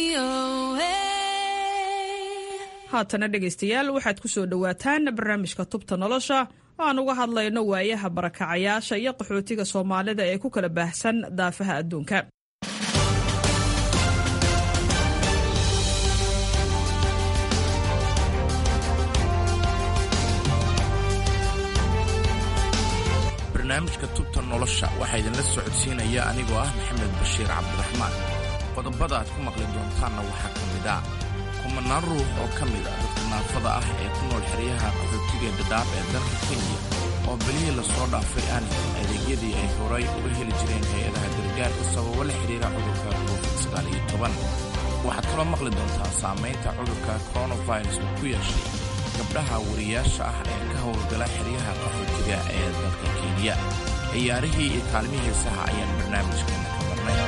haatana dhegaystayaal waxaad ku soo dhowaataan barnaamijka tubta nolosha oo aan uga hadlayno waayaha barakacayaasha iyo qaxootiga soomaalida ee ku kala baahsan daafaha adduunka barnaamijka tubta nolosha waxaa idinla socodsiinaya anigoo ah maxamed bashiir cabdiraxmaan qodobada aad ku maqli doontaanna waxaa ka mid ah kumanaan ruux oo ka mid ah dadka naafada ah ee ku nool xeryaha qaxootiga dhadhaab ee dalka kenya oo belihii lasoo dhaafay aan helin adeegyadii ay horay uga heli jireen hay-adaha gargaarka sababo la xidhiira cudurka covid waxaad kaloo maqli doontaa saamaynta cudurka koronavirus uu ku yeeshay gabdhaha wariyaasha ah ee ka howlgala xeryaha qaxootiga ee dalka kenya ciyaarihii iyo kaalmihii heesaha ayaan barnaamijkeena ka marnay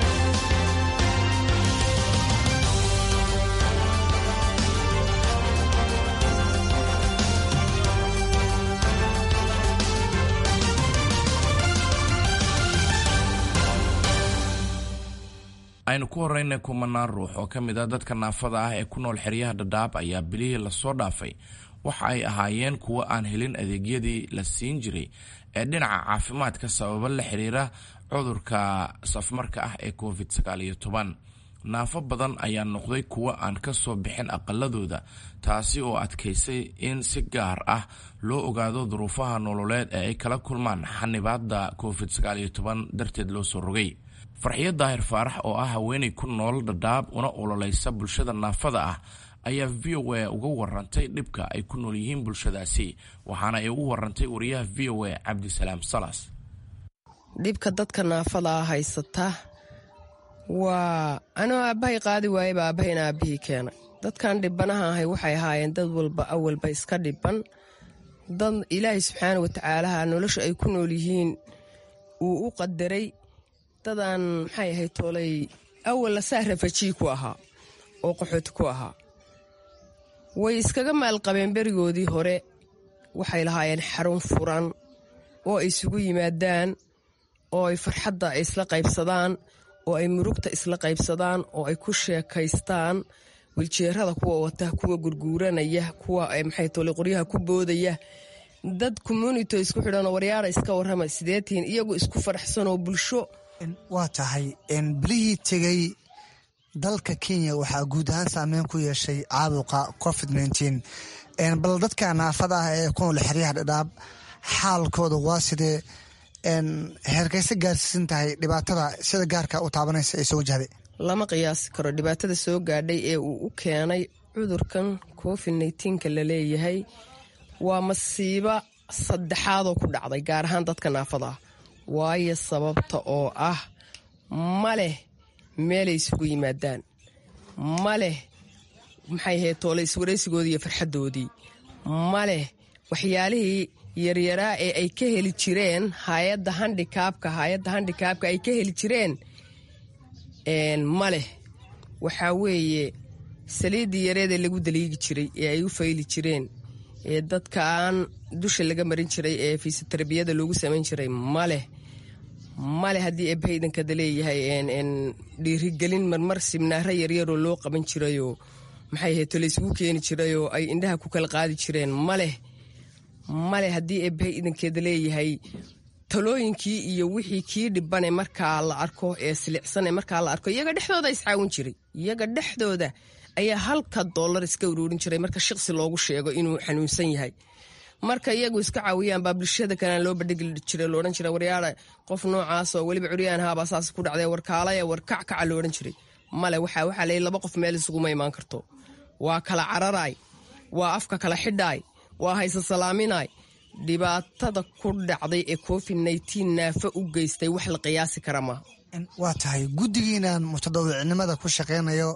aynu ku horeyna kumanaan ruux oo ka mid a dadka naafada ah ee ku nool xeryaha dhadhaab ayaa bilihii lasoo dhaafay waxa ay ahaayeen kuwo aan helin adeegyadii la siin jiray ee dhinaca caafimaadka sababo la xiriira cudurka safmarka ah ee covid naafo badan ayaa noqday kuwo aan ka soo bixin aqaladooda taasi oo adkaysay in si gaar ah loo ogaado duruufaha nololeed ee ay kala kulmaan xanibaada covid darteed loo soo rogay farxiyo daahir faarax oo ah haweenay ku nool dhadhaab una ololaysa bulshada naafada ah ayaa v o a uga warantay dhibka ay ku nool yihiin bulshadaasi waxaana ay u warantay wariyaha v o a cabdisalaam salas dhibka dadka naafada ah haysata waa anoo aabbahay qaadi waayeba aabbahayna aabbihii keenay dadkan dhibanaha ahay waxay ahaayeen dad walba awalba iska dhiban dad ilaahay subxaana watacaalaha nolosha ay ku nool yihiin uu u qadaray dadaan maxay ahayd toolay awalla saa rafajii ku ahaa oo qaxooti ku ahaa way iskaga maalqabeen berigoodii hore waxay lahaayeen xarun furan oo ay isugu yimaadaan oo ay farxadda isla qaybsadaan oo ay murugta isla qaybsadaan oo ay ku sheekaystaan wiljeerada kuwa wata kuwa gurguuranaya kuwa maxay toolay qoryaha ku boodaya dad communito isku xidhanoo waryaara iska warrama sideetiin iyagu isku faraxsanoo bulsho waa tahay bilihii tegey dalka kenya waxaa guud ahaan saameyn ku yeeshay caabuqa covid bal dadka naafada ah ee ku nool xeryaha dhadhaab xaalkooda waa sidee heerkayse gaarsiisan tahay dhibaatada sida gaarka u taabanaysa ee soo wajahday lama qiyaasi karo dhibaatada soo gaadhay ee uu u keenay cudurkan covid nka la leeyahay waa masiibo saddexaadoo ku dhacday gaar ahaan dadka naafada ah waayo sababta oo ah ma leh meelay isugu yimaadaan ma leh maxay ahayd toole iswaraysigoodii iyo farxaddoodii ma leh waxyaalihii yaryaraa ee ay ka heli jireen hayadda handikaabka hay-adda handikaabka ay ka heli jireen ma leh waxaa weeye saliiddii yareedee lagu daliigi jiray ee ay u fayli jireen ee dadkaan dusha laga marin jiray ee fiisotarabiyada loogu samayn jiray ma leh male haddii eebahaydankada leeyahay dhiirigelin marmar sibnaaro yaryaroo loo qaban jirayoo maxay ahayd tolaysgu keeni jirayoo ay indhaha ku kala qaadi jireen maleh male haddii eebahay idankeeda leeyahay talooyinkii iyo wixii kii dhibane markaa la arko ee silicsane markaa la arko iyaga dhexdooda iscaawin jiray iyaga dhexdooda ayaa halka doolar iska uruurin jiray marka shaqsi loogu sheego inuu xanuunsan yahay marka iyagu iska caawiyaan baa bulshada kalena loo bandhigi jiray loodhan jiray waryaara qof noocaasoo weliba curyaan haabaa saas ku dhacday warkaalaya warkac kaca loodhan jiray male waxa waxaa leeyahy laba qof meel isuguma imaan karto waa kala cararaay waa afka kala xidhaay waa hayse salaaminaay dhibaatada ku dhacday ee covid nneteen naafa u geystay wax la qiyaasi kara maaha waa tahay guddigiinan mutadawicnimada ku shaqaynayo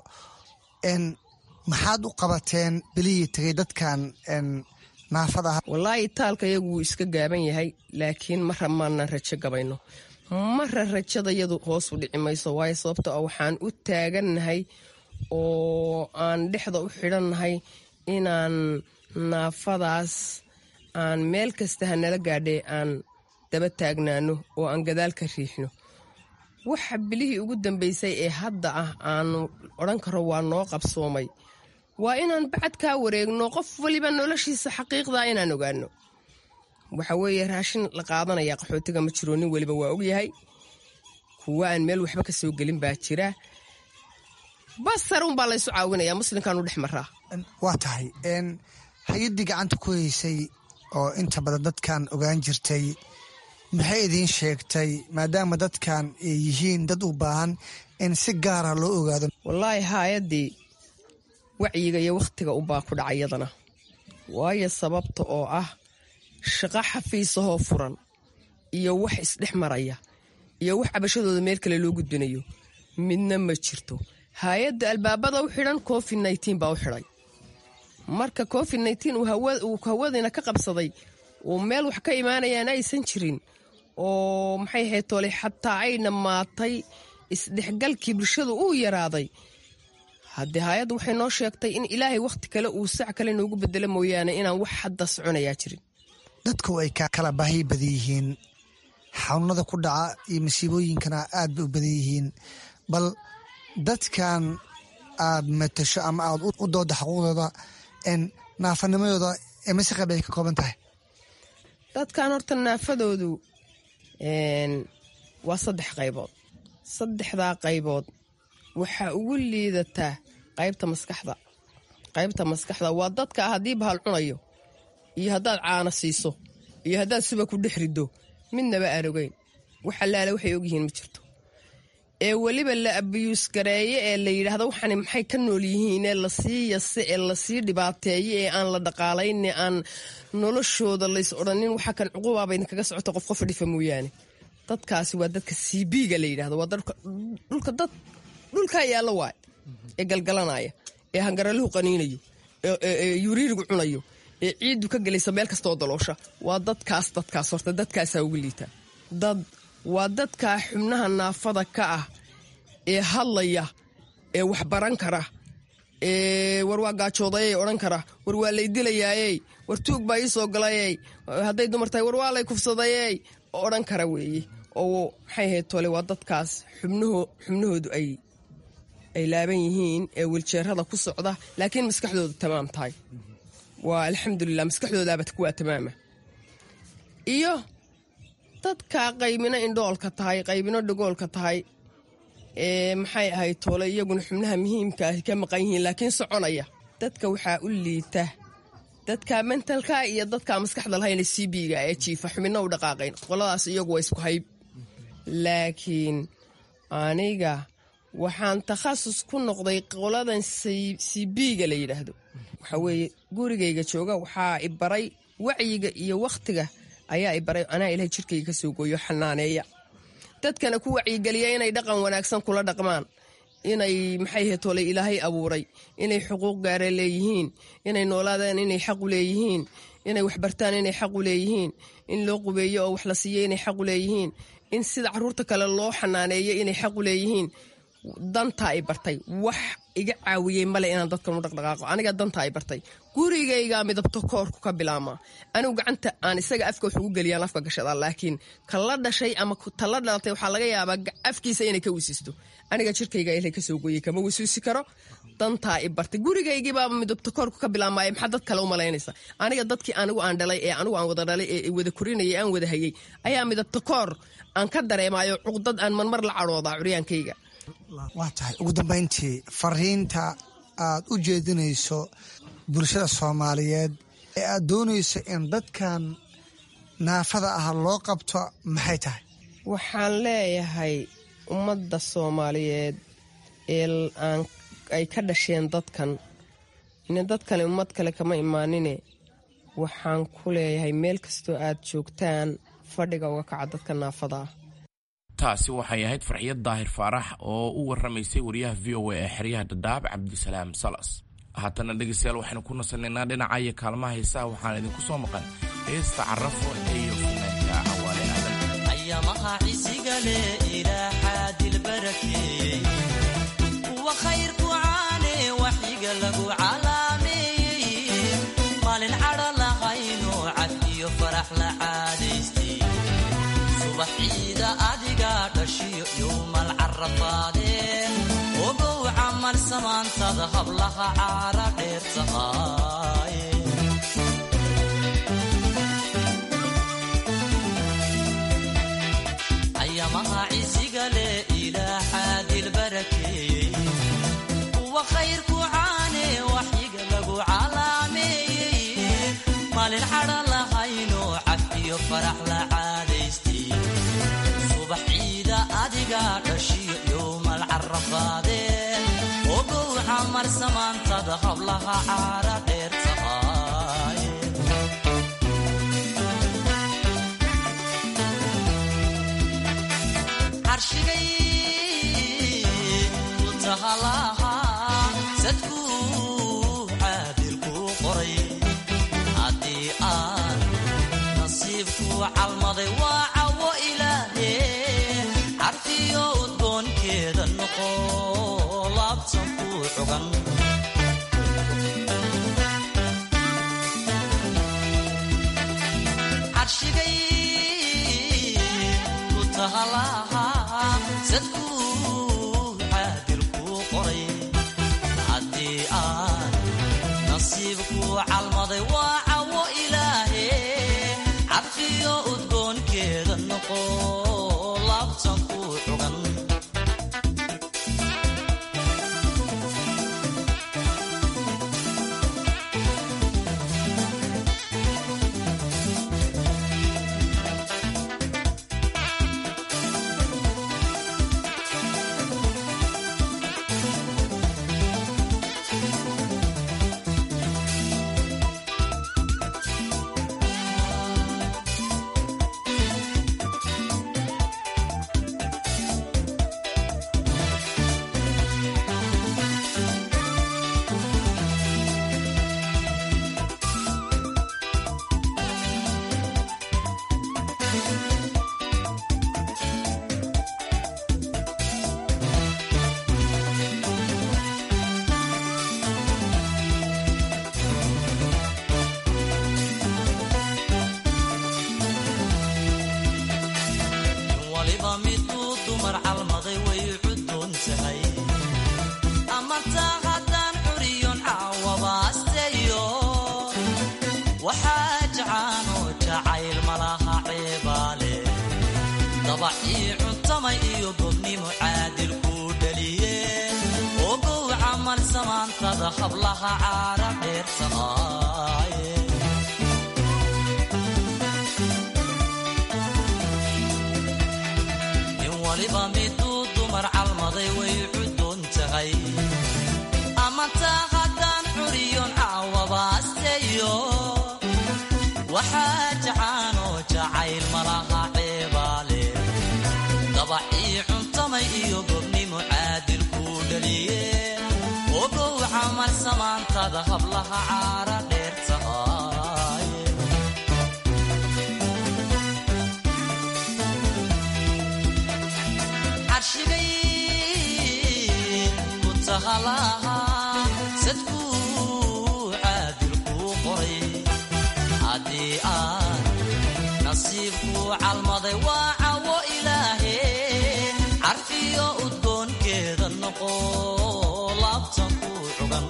maxaad u qabateen bilihii tegay dadkan naafada ah wallaahi taalka iyagu wuu iska gaaban yahay laakiin mara maanan rajo gabayno mara rajada yadu hoos u dhici mayso waayo sababto ah waxaan u taagannahay oo aan dhexda u xidhannahay inaan naafadaas aan meel kasta ha nala gaadhee aan daba taagnaano oo aan gadaal ka riixno waxa bilihii ugu dambeysay ee hadda ah aanu odhan karo waa noo qabsoomay waa inaan bacad kaa wareegno qof waliba noloshiisa xaqiiqdaa inaan ogaano waxa weeye raashin la qaadanaya qaxootiga ma jiro nin weliba waa ogyahay kuwa aan meel waxba ka soo gelin baa jira basar unbaa laysu caawinaya muslimkaanu dhex maraa waa tahay hay-addii gacanta ku haysay oo inta badan dadkan ogaan jirtay maxay idiin sheegtay maadaama dadkan ay yihiin dad u baahan in si gaara loo ogaado wallaahi hay-addii wacyiga iyo wakhtiga unbaa ku dhacay yadana waayo sababta oo ah shaqo xafiisahoo furan iyo wax isdhex maraya iyo wax cabashadooda meel kale loo gudbinayo midna ma jirto hay-adda albaabada u xidhan covid nneteen baa u xidhay marka covid nneteen uu hawadiina ka qabsaday uu meel wax ka imaanayaan aysan jirin oo maxay ahayd toole xataa ay dhammaatay isdhexgalkii bulshadu uu yaraaday haddee hay-adda waxay noo sheegtay in ilaahay wakhti kale uu sac kale noogu bedelo mooyaane inaan wax hadda soconayaa jirin dadku ay kala baahi badan yihiin xanuunada ku dhaca iyo masiibooyinkana aad bay u badan yihiin bal dadkan aad matasho ama aad u dooda xaquuqdooda naafanimadooda mise qayb ay ka kooban tahay dadkan horta naafadoodu waa saddex qaybood saddexdaa qaybood waxaa ugu liidataa qaybta maskaxda qaybta maskaxda waa dadka haddii bahal cunayo iyo haddaad caana siiso iyo haddaad suba ku dhex riddo midnaba aan ogeyn wax allaale waxay ogyihiin ma jirto ee weliba la abiyuus gareeye ee la yidhaahdo waxani maxay ka nool yihiin ee lasii yase ee lasii dhibaateeye ee aan la dhaqaalayne aan noloshooda lays odhanin waxa kan cuqubaaba idinkaga socoto qof qof dhifa mooyaane dadkaasi waa dadka cbiga la yidhahdo waa dhulka dad dhulkaa yaalla waay ee galgalanaya ee hangaraluhu qaniinayo ee yuriirigu cunayo ee ciiddu ka gelaysa meel kastaoo daloosha waa dadkaas dadkaas horta dadkaasaa ugu liitaa dad waa dadkaa xubnaha naafada ka ah ee hadlaya ee wax baran kara ee war waa gaajoodayey odhan kara war waa lay dilayaayey war tuug baa ii soo galayey hadday dumar tahay war waa lay kufsadayey odhan kara weeye oo maxay ahayd tole waa dadkaas xubnahoodu ay ay laaban yihiin ee wiljeerada ku socda laakiin maskaxdoodu tamaam tahay waa alxamdulilah maskaxdoodaaba kuwaa tamaama iyo dadka qaybino indhoolka tahay qaybino dhagoolka tahay ee maxay ahayd toole iyaguna xubnaha muhiimka ah ka maqan yihiin laakiin soconaya dadka waxaa u liita dadka mentalka iyo dadka maskaxda lahayna cbiga ee jiifa xubino u dhaqaaqayn qoladaas iyagu waa isku hayb laakiin aniga waxaan takhasus ku noqday qoladan cbiga la yidhaahdo waxaa weeye gurigayga jooga waxaa i baray wacyiga iyo wakhtiga ayaa i baray anaa ilahay jirkayga kasoo gooyo xanaaneeya dadkana ku wacyigeliya inay dhaqan wanaagsan kula dhaqmaan inay maxay hetole ilaahay abuuray inay xuquuq gaara leeyihiin inay noolaadaan inay xaqu leeyihiin inay waxbartaan inay xaqu leeyihiin in loo qubeeyo oo wax la siiyo inay xaqu leeyihiin in sida caruurta kale loo xanaaneeyo inay xaqu leeyihiin dantaa i bartay wax iga caawiyey male inaan dadkan u dhaqdhaqaaqo aniga dantaa i bartay gurigaygaa midabto koorku ka bilaama anigu gacanta aan isaga afka wax ugu geliyaan afka gashadaa laakiin kala dhashay ama tala dhalatay waxaa laga yaabaa afkiisa inay ka wisiisto aniga jirkayga ilay kasoo gooyey kama wisuusi karo dantaa i bartay gurigaygiibaaba midabto koorku ka bilaamaya maxaa dad kale u malaynaysa aniga dadkii anigu aan dhalay ee anigu aan wada dhalay ee wada korinayay aan wada hayay ayaa midabto koor aan ka dareemayo cuqdad aan marmar la cadhoodaa curyaankayga waa tahay ugu dambayntii fariinta aad u jeedinayso bulshada soomaaliyeed ee aad doonayso in dadkan naafada ah loo qabto maxay tahay waxaan leeyahay ummadda soomaaliyeed ee ay ka dhasheen dadkan ine dadkani ummad kale kama imaanine waxaan ku leeyahay meel kastoo aad joogtaan fadhiga uga kaca dadka naafada ah taasi waxay ahayd farxiyad daahir faarax oo u waramaysay wariyaha v o a ee xeryaha dhadhaab cabdisalaam salas haatana dhegeystayaal waxaynu ku nasanaynaa dhinaca iyo kaalmaha heesaha waxaan idinku soo maqan heesta carafo iyo funaanka cawaale aadan ayamaha cisigale ilaaxaa dilbarakeeyey wa khayrku caane waxyiga lagu calaameeyey maalin cadho lahayno cad iyo farax la caadaystay subax ciida adiga dhashiyo yowma carafaadee ogow camal samaantada hablaha caara dheer tahay ayamaha cisiga leh ilaa xaadil barakeeyey kuwa khayrku caane waxyiga lagu calaameeyey maalin cadha lahaynoo cafiyo farax la caadaystay subax ciida adiga dhashiyo yowmal carafaadee ogow camar samaantada hablaha caara dheer tahay carshigay ku tahalaha sadkuu caadilkuu qoray haddii aan nasiibkuu calmaday waa cawo ilaahe carfiyo udgoonkeeda noqo laabtan kuu xogan carshigay ku tahalaha sadkuu caadilkuu qoray haddii aan nasiibkuu calmaday waa cawo ilaahe carfiyo udgoonkeeda noqo laabtan kuu xogan waliba miduu dumar calmaday way cuddoon tahay ama taa haddaan curiyon caawabaasteeyo waxaa jacaanoo jacayl malaha ceebaale dabacii cuntamay iyo gobnimo caadil kuu dhaliye ogow camal samaantada hablaha caara dheer tahay in waliba miduu dumar calmaday way cuddoon tahay ama taa haddaan curiyon caawabaasteeyo waxaa jacaanoo jacayl malaha ceebaale dabacii cuntamay iyo gobnimo caadil kuu dhaliye ogow camal samaantada hablaha caara dheer tahay carshigay ku tahalaha sadkuu caadilkuu qoray haddii aan nasiibkuu calmaday waa cawo ilaahe carfiyo udgoonkeeda noqo laabtan kuu xogan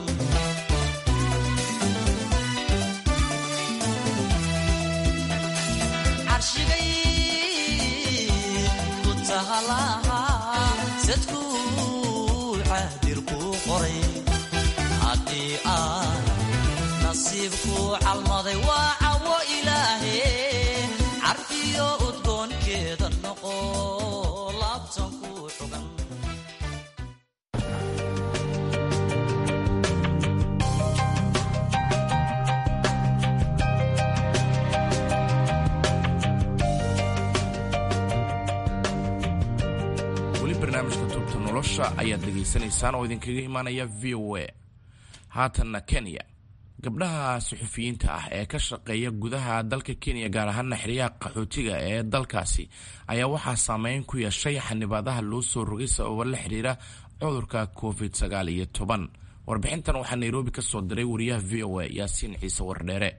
carshigay ku tahalaha sadkuu caadilkuu qoray haddii aan nasiibkuu calmaday waa cawo ilaahe carfiyo udgoonkeeda noqo laabtan kuu xogan weli barnaamijka tubta nolosha ayaad dhegaysanaysaan oo idinkaga imaanaya v o a haatanna kenya gabdhaha suxufiyiinta ah ee ka shaqeeya gudaha dalka kenya gaar ahaana xeryaha qaxootiga ee dalkaasi ayaa waxaa saameyn ku yeeshay xanibaadaha loo soo rogay sababo la xiriira cudurka covid sagaal iyo toban warbixintan waxaa nairobi ka soo diray wariyaha v o a yaasiin ciise wardheere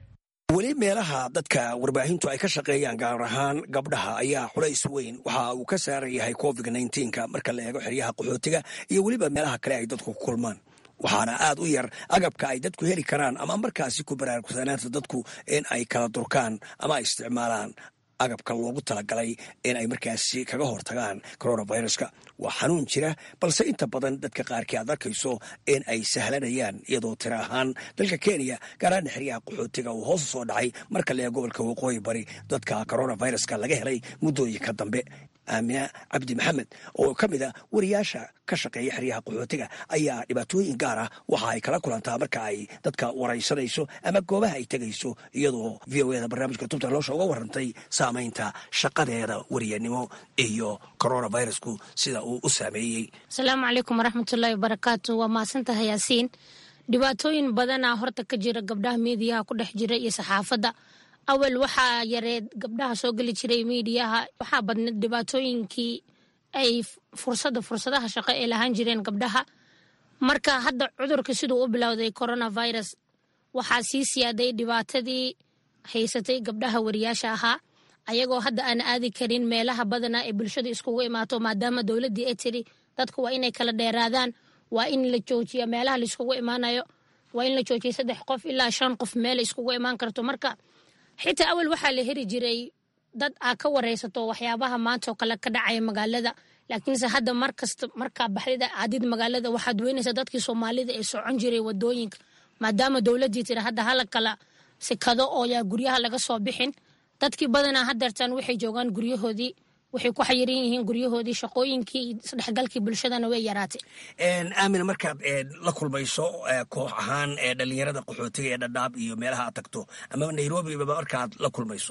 weli meelaha dadka warbaahintu ay ka shaqeeyaan gaar ahaan gabdhaha ayaa culays weyn waxa uu ka saaran yahay covid nka marka la eego xeryaha qaxootiga iyo weliba meelaha kale ay dadku ku kulmaan waxaana aad u yar agabka ay dadku heli karaan ama markaasi ku baraarugsanaanta dadku in ay kala durkaan ama ay isticmaalaan agabka loogu talagalay in ay markaasi kaga hortagaan coronaviruska waa xanuun jira balse inta badan dadka qaarkii aad arkayso in ay sahlanayaan iyadoo tira ahaan dalka kenya gaaraana xeryaha qaxootiga uu hoos u soo dhacay marka lee gobolka waqooyi bari dadka coronaviruska laga helay muddooyinka dambe aamina cabdi maxamed oo ka mid a wariyaasha ka shaqeeya xeryaha qaxootiga ayaa dhibaatooyin gaar ah waxa ay kala kulantaa marka ay dadka waraysanayso ama goobaha ay tegayso iyadoo v o eda barnaamijka tubta loosha uga warantay saamaynta shaqadeeda wariyanimo iyo coronavirusku sida uu u saameeyey asalaamu calaykum waraxmatullaahi wabarakaatu waa mahadsantahay yaasiin dhibaatooyin badanaa horta ka jira gabdhaha miidiyaha ku dhex jira iyo saxaafadda awal waxaa yareed gabdhaha soo geli jiray miidiyaha waxaa badneed dhibaatooyinkii ay fursada fursadaha shaqo ay lahaan jireen gabdhaha marka hadda cudurka siduu u bilowday coronavirus waxaa sii siyaaday dhibaatadii haysatay gabdhaha wariyaasha ahaa ayagoo hadda aan aadi karin meelaha badanaa ee bulshada iskugu imaato maadaama dowladdii ay tiri dadku waa inay kala dheeraadaan waa in la joojiya meelaha laiskugu imaanayo waa in la joojiya saddex qof ilaa shan qof meel iskugu imaan karto marka xitaa awal waxaa la heri jiray dad aa ka wareysato waxyaabaha maanta oo kale ka dhacaya magaalada laakiinse hadda markasta markaa baxdida aadid magaalada waxaad weynaysa dadkii soomaalida ee socon jiray wadooyinka maadaama dowladii tiri hadda hala kala sikado oo yaa guryaha laga soo bixin dadkii badanaa hadeertan waxay joogaan guryahoodii waxay ku xayiran yihiin guryahoodii shaqooyinkii iyo isdhexgalkii bulshadana way yaraatay aamina markaad la kulmayso koox ahaan dhalinyarada qaxootiga ee dhadhaab iyo meelaha aad tagto ama nairobiba markaad la kulmayso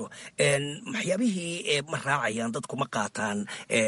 waxyaabihii ma raacayaan dadku ma qaataan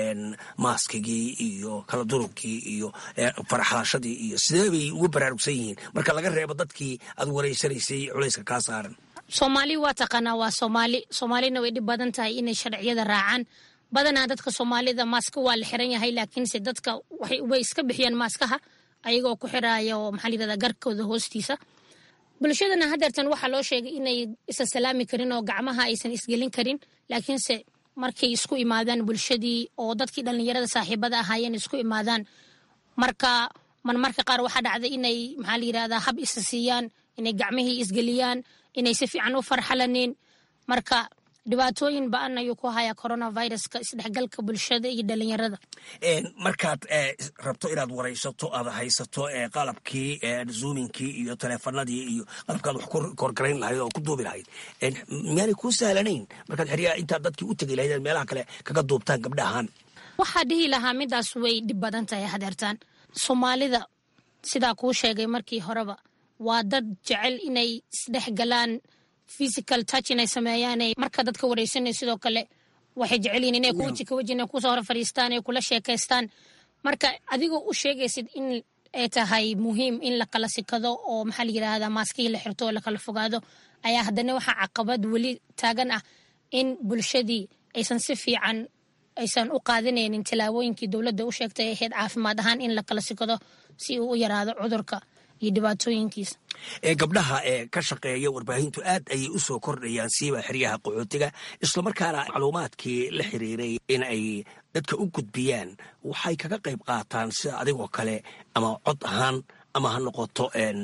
maaskigii iyo kala durugkii iyo faraxlaashadii iyo sidee bay ugu baraarugsan yihiin marka laga reebo dadkii aad wareysanaysay culayska kaa saaran soomaali waa taqaanaa waa soomaali soomaalina way dhib badan tahay inay sharciyada raacaan badanaa dadka soomaalida maaska waa la xiran yahay laakiinse dadka way iska bixiyaan maaskaha ayagoo ku xiraya oo maxaa layirahdaa garkooda hoostiisa bulshadana hadeertan waxaa loo sheegay inay isa salaami karin oo gacmaha aysan isgelin karin laakiinse markay isku imaadaan bulshadii oo dadkii dhallinyarada saaxiibada ahaayeen isku imaadaan marka marmarka qaar waxaa dhacday inay maxaa layirahdaa hab isa siiyaan inay gacmihii isgeliyaan inay si fiican u farxalanin marka dhibaatooyin ba-an ayuu ku hayaa coronaviruska isdhexgalka bulshada iyo dhalinyarada markaad rabto inaad waraysato aad haysato qalabkii zoominkii iyo teleefanadii iyo qalabkaad wax ku korgarayn lahayd oo ku duubi lahayd miyaanay kuu sahlanayn markaad xeryaha intaad dadkii u tegi lahayd meelaha kale kaga duubtaan gabdhahaan waxaa dhihi lahaa midaas way dhib badan tahay hadeertaan soomaalida sidaa kuu sheegay markii horeba waa dad jecel inay isdhexgalaan physical touch inay sameeyaan marka dadka wareysanay sidoo kale waxay jecelyihin inay kuweji ka weji inay kusoo hor fadhiistaan ay kula sheekaystaan marka adigoo u sheegaysid in ay tahay muhiim in la kala sikado oo maxaa la yidhaahdaa maaskihii la xirto oo lakala fogaado ayaa haddana waxaa caqabad weli taagan ah in bulshadii aysan si fiican aysan u qaadanaynin tilaabooyinkii dowladda u sheegtay ahayd caafimaad ahaan in la kala sikado si uu u yaraado cudurka iyo dhibaatooyinkiisa gabdhaha ee ka shaqeeya warbaahintu aad ayay u soo kordhayaan siiba xeryaha qaxootiga islamarkaana macluumaadkii la xiriiray in ay dadka u gudbiyaan waxay kaga qayb qaataan sida adigoo kale ama cod ahaan ama ha noqoto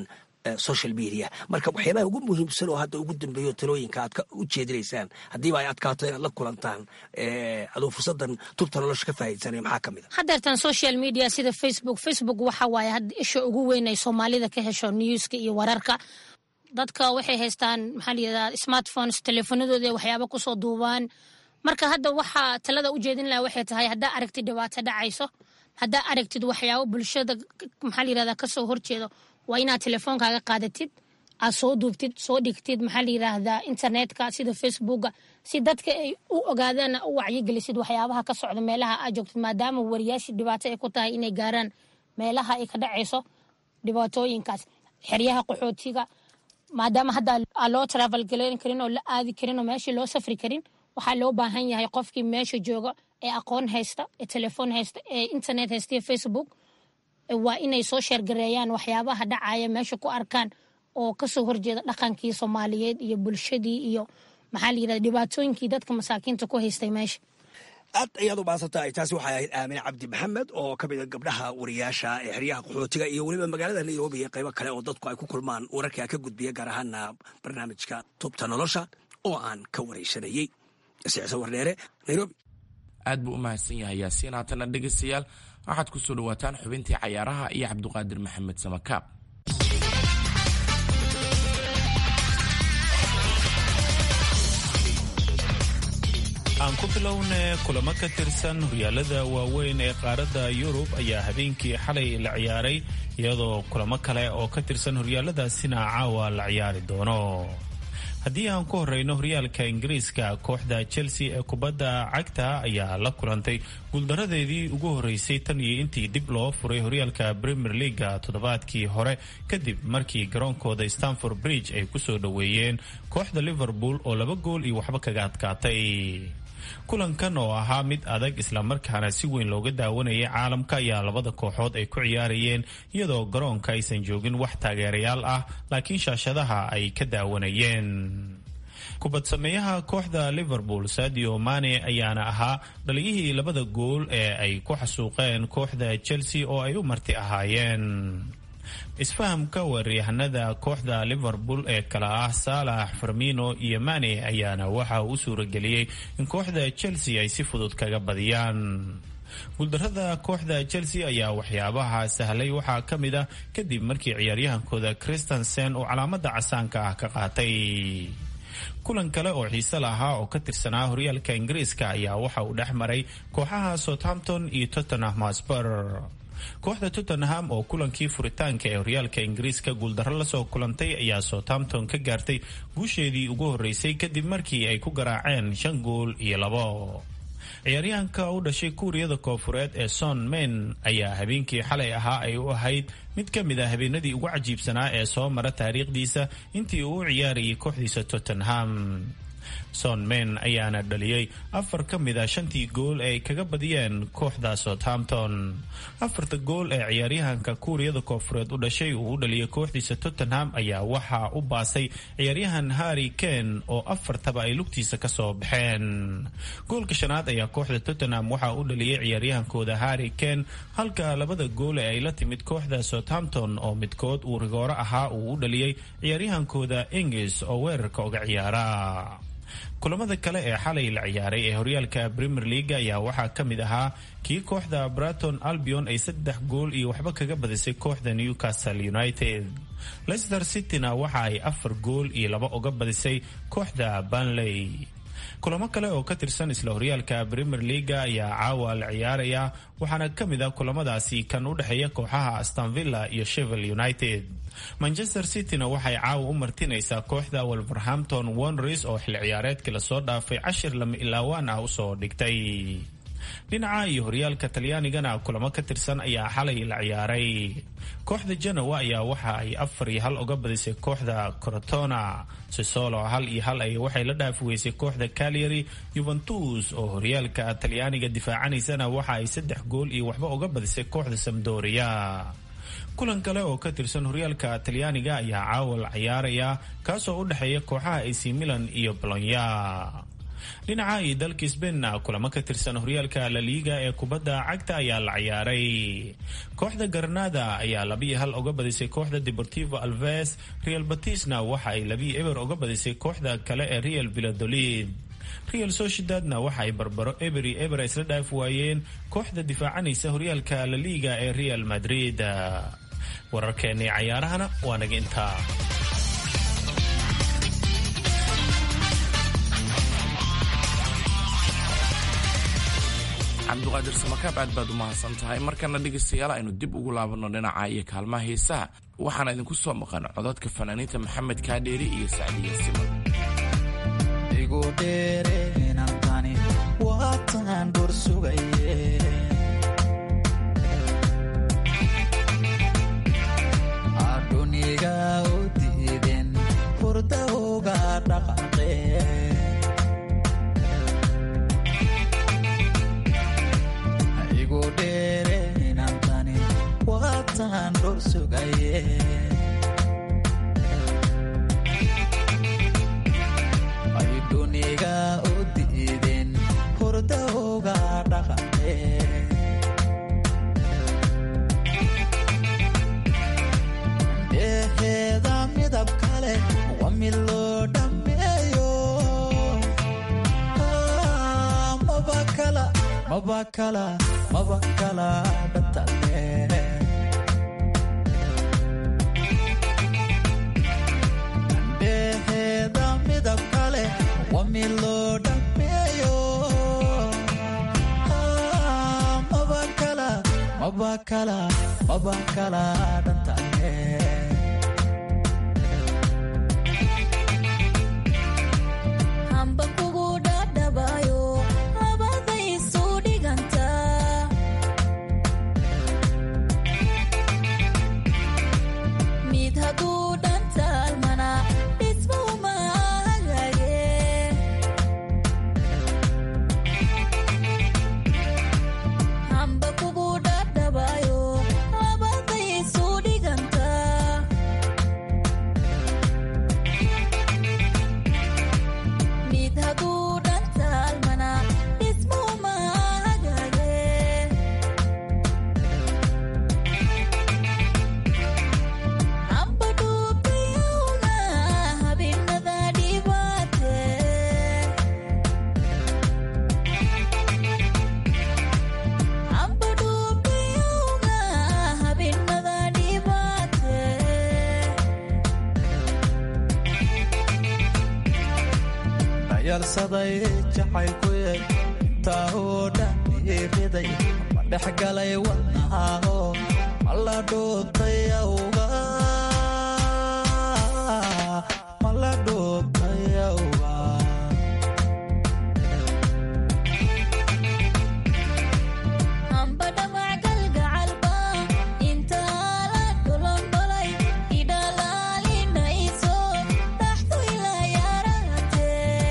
social media marka waxyaabaha ugu muhiimsan oo hadda ugu dambeeyo talooyinka aad u jeedinaysaan haddiiba ay adkaato inaad la kulantaan aduu fursadan tubta nolosha ka faa'iidsanaya maxaa ka mid a hadeertan social media sida facebook facebook waxa waaye hadda isha ugu weyn ay soomaalida ka hesho newska iyo wararka dadka waxay haystaan maxaa layidhahdaa smartphones teleefanadooda ay waxyaaba kusoo duubaan marka hadda waxaa talada u jeedin laha waxay tahay haddaa aragtid dhibaato dhacayso haddaa aragtid waxyaabo bulshada maxaa layirahdaa kasoo horjeedo waa inaad telefoonkaaga qaadatid aad soo duubtid soo dhigtid maxaa layiraahdaa internetka sida facebooka si dadka ay u ogaadaan u wacyigelisid waxyaabaha ka socda meelaha aad joogtid maadaama wariyaashii dhibaato ay ku tahay inay gaaraan meelaha ay ka dhacayso dhibaatooyinkaas xeryaha qaxootiga maadaama hadda aan loo travel galayn karin oo la aadi karin oo meeshii loo safri karin waxaa loo baahan yahay qofkii meesha jooga ee aqoon haysta ee telefoon haysta ee internet haysta iyo facebook waa inay soo sheergareeyaan waxyaabaha dhacaya meesha ku arkaan oo kasoo horjeeda dhaqankii soomaaliyeed iyo bulshadii iyo maxaa la yirahda dhibaatooyinkii dadka masaakiinta ku haystay meesha aad ayaad u baadsantahay taasi waxay ahayd aamine cabdi maxamed oo ka mid a gabdhaha wariyaasha ee xeryaha qaxootiga iyo weliba magaalada nairobi iyo qaybo kale oo dadku ay ku kulmaan wararkaa ka gudbiya gaar ahaana barnaamijka tubta nolosha oo aan ka waraysanayey sicso wardheere nairobi aad buu u mahadsan yahay yaasiin haatana dhegaystayaal waxaad ku soo dhawaataan xubintii cayaaraha iyo cabduqaadir maxamed samakaab aan ku bilowne kulamo ka tirsan horyaalada waaweyn ee qaaradda yurub ayaa habeenkii xalay la ciyaaray iyadoo kulamo kale oo ka tirsan horyaaladaasina caawa la ciyaari doono haddii aan ku horeyno horyaalka ingiriiska kooxda chelsea ee kubadda cagta ayaa la kulantay guuldaradeedii ugu horeysay tan iyo intii dib loo furay horyaalka premier leaga toddobaadkii hore kadib markii garoonkooda stanford bridge ay kusoo dhoweeyeen kooxda liverpool oo laba gool iyo waxba kaga adkaatay kulankan oo ahaa mid adag islamarkaana si weyn looga daawanayay caalamka ayaa labada kooxood ay ku ciyaarayeen iyadoo garoonka aysan joogin wax taageerayaal ah laakiin shaashadaha ay ka daawanayeen kubad sameeyaha kooxda liverpool sadio mane ayaana ahaa dhaliyihii labada gool ee ay ku xasuuqeen kooxda chelsea oo ay u marti ahaayeen isfahamka weeraryahanada kooxda liverpool ee kala ah saalax farmino iyo mane ayaana waxa uu u suurageliyey in kooxda chelsea ay si fudud kaga badiyaan guuldarada kooxda chelsea ayaa waxyaabaha sahlay waxaa ka mid ah kadib markii ciyaaryahankooda christensen uu calaamada casaanka ah ka qaatay kulan kale oo xiise lahaa oo ka tirsanaa horyaalka ingiriiska ayaa waxa uu dhex maray kooxaha southampton iyo tottenham hotspur kooxda tottenham oo kulankii furitaanka ee horyaalka ingiriiska guuldarro lasoo kulantay ayaa southampton ka gaartay guusheedii ugu horeysay kadib markii ay ku garaaceen shan gool iyo labo ciyaaryahanka u dhashay kuuriyada koofureed ee son men ayaa habeenkii xalay ahaa ay u ahayd mid ka mid a habeenadii ugu cajiibsanaa ee soo mara taariikhdiisa intii uu u ciyaarayay kooxdiisa tottenham son men ayaana dhaliyey afar ka mid a shantii gool ee ay kaga badiyeen kooxda southampton afarta gool ee ciyaaryahanka kuuriyada koofureed u dhashay uu u dhaliyay kooxdiisa tottenham ayaa waxaa u baasay ciyaaryahan harry ken oo afartaba ay lugtiisa kasoo baxeen goolka shanaad ayaa kooxda tottenham waxaa u dhaliyay ciyaaryahankooda harry ken halka labada gool ee ay la timid kooxda southampton oo midkood uu rigooro ahaa uu u dhaliyey ciyaaryahankooda ingis oo weerarka uga ciyaara kulamada kale ee xalay la ciyaaray ee horyaalka premier leaga ayaa waxaa ka mid ahaa kii kooxda braton albion ay saddex gool iyo waxba kaga badisay kooxda newcastle united leicester cityna waxa ay afar gool iyo laba uga badisay kooxda banley kulamo kale oo ka tirsan isla horyaalka premier leaga ayaa caawa la ciyaaraya waxaana ka mid ah kulamadaasi kan u dhexeeya kooxaha astonvilla iyo shevel united manchester cityna waxay caawa u martinaysaa kooxda wolverhampton wonders oo xil ciyaareedkii lasoo dhaafay cashir lama ilaawaan ah usoo dhigtay dhinaca iyo horyaalka talyaanigana kulamo ka tirsan ayaa xalay la ciyaaray kooxda genoa ayaa waxa ay afar iyo hal uga badisay kooxda corotona sisolo hal iyo hal ay waxay la dhaafi weysay kooxda calyary yuventus oo horyaalka talyaaniga difaacanaysana waxa ay saddex gool iyo waxba uga badisay kooxda samdoria kulan kale oo ka tirsan horyaalka talyaaniga ayaa caawa la ciyaaraya kaasoo u dhexeeya kooxaha ac milan iyo bolonya dhinaca iyo dalka sbainna kulamo ka tirsan horyaalka laliiga ee kubadda cagta ayaa la ciyaaray kooxda garnada ayaa labiyo hal uga badisay kooxda deportivo alves real batisna waxa ay labiyo eber uga badisay kooxda kale ee real villadolid real sociedadna waxa ay barbaro eberi eber isla dhaaf waayeen kooxda difaacanaysa horyaalka laliiga ee real madrid wararkeennii cayaarahana waa naga intaa cabduqaadir samakaab aad baad u mahadsan tahay markana dhegaystayaal aynu dib ugu laabanno dhinaca iyo kaalmaha heesaha waxaana idinku soo maqan codadka fanaaniinta maxamed kaadheeri iyo sacdiya siman kala dhantaale dheheeda midab kale waa mid loo dhameeyo maba kala maba kala maba kala dhantaale hamba kugu dhadhabayo labaday isu dhiganta mid hadduu dhantaalmana dhismuma hagaage hamba kugu dhadhabayo labaday isu dhiganta mid hadduu dhantaalmana dhismuma hagaage hamba dhuubtayowna habeenada dhibaate hamba dhuubtayowna habeenada dhibaate dhayalsaday jacaylkuye intaa oo dhan iiriday ma dhex galay wadnahaho ma la dhuubtay awga ma la dhuubtay awga hamba dhamac galgacalba intaa la dholondholay idhalaalinayso dhaxdu ila yarate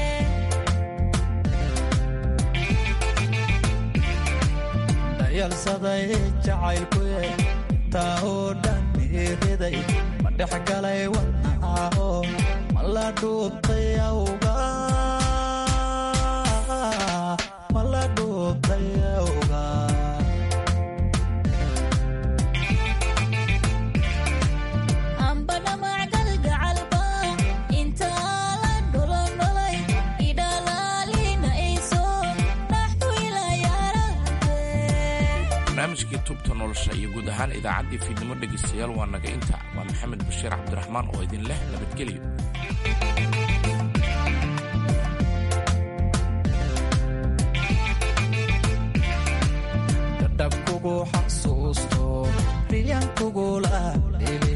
dhayalsaday jacaylkuye intaa oo dhan iiriday ma dhex galay wadnahaho ma la dhuubtay awga ma la dhuubtay awga hamba dhamac galgacalba intaa la dholondholay idhalaalinayso dhaxdu ila yarate barnaamijkii tubta nolosha iyo guud ahaan idaacaddii fiidnimo dhegaystayaal waa naga inta waa maxamed bashiir cabdiraxmaan oo idin leh nabadgelyo dhab kugu xasuusto riyan kugula dhele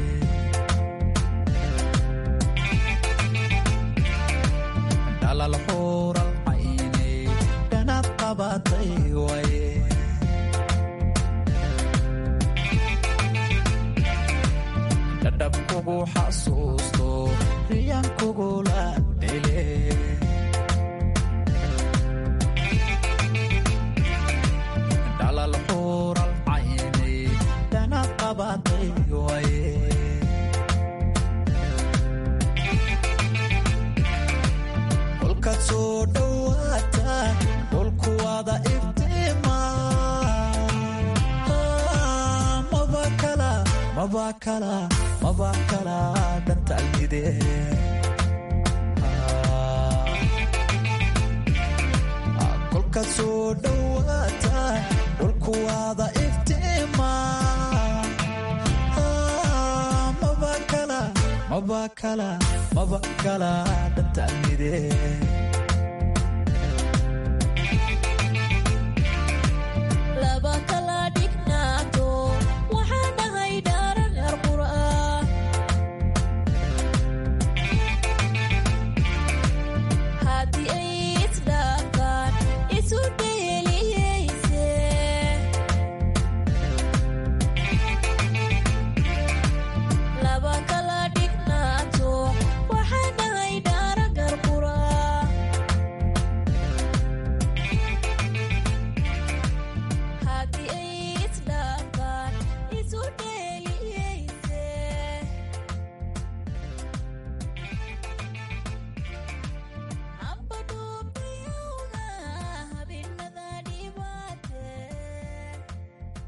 dhalal xuural cayne dhanab qabatay waye dhadhab kugu xasuusto riyan kugula dhele dhalal xuural cayne dhanab qabatay waye kolkaad soo dhowaata dhulku wada iftiima maba kala maba kala maba kala dhantaalmide kolkaad soo dhowaata dhulku wada iftiima maba kala maba kala maba kala dhantaalmide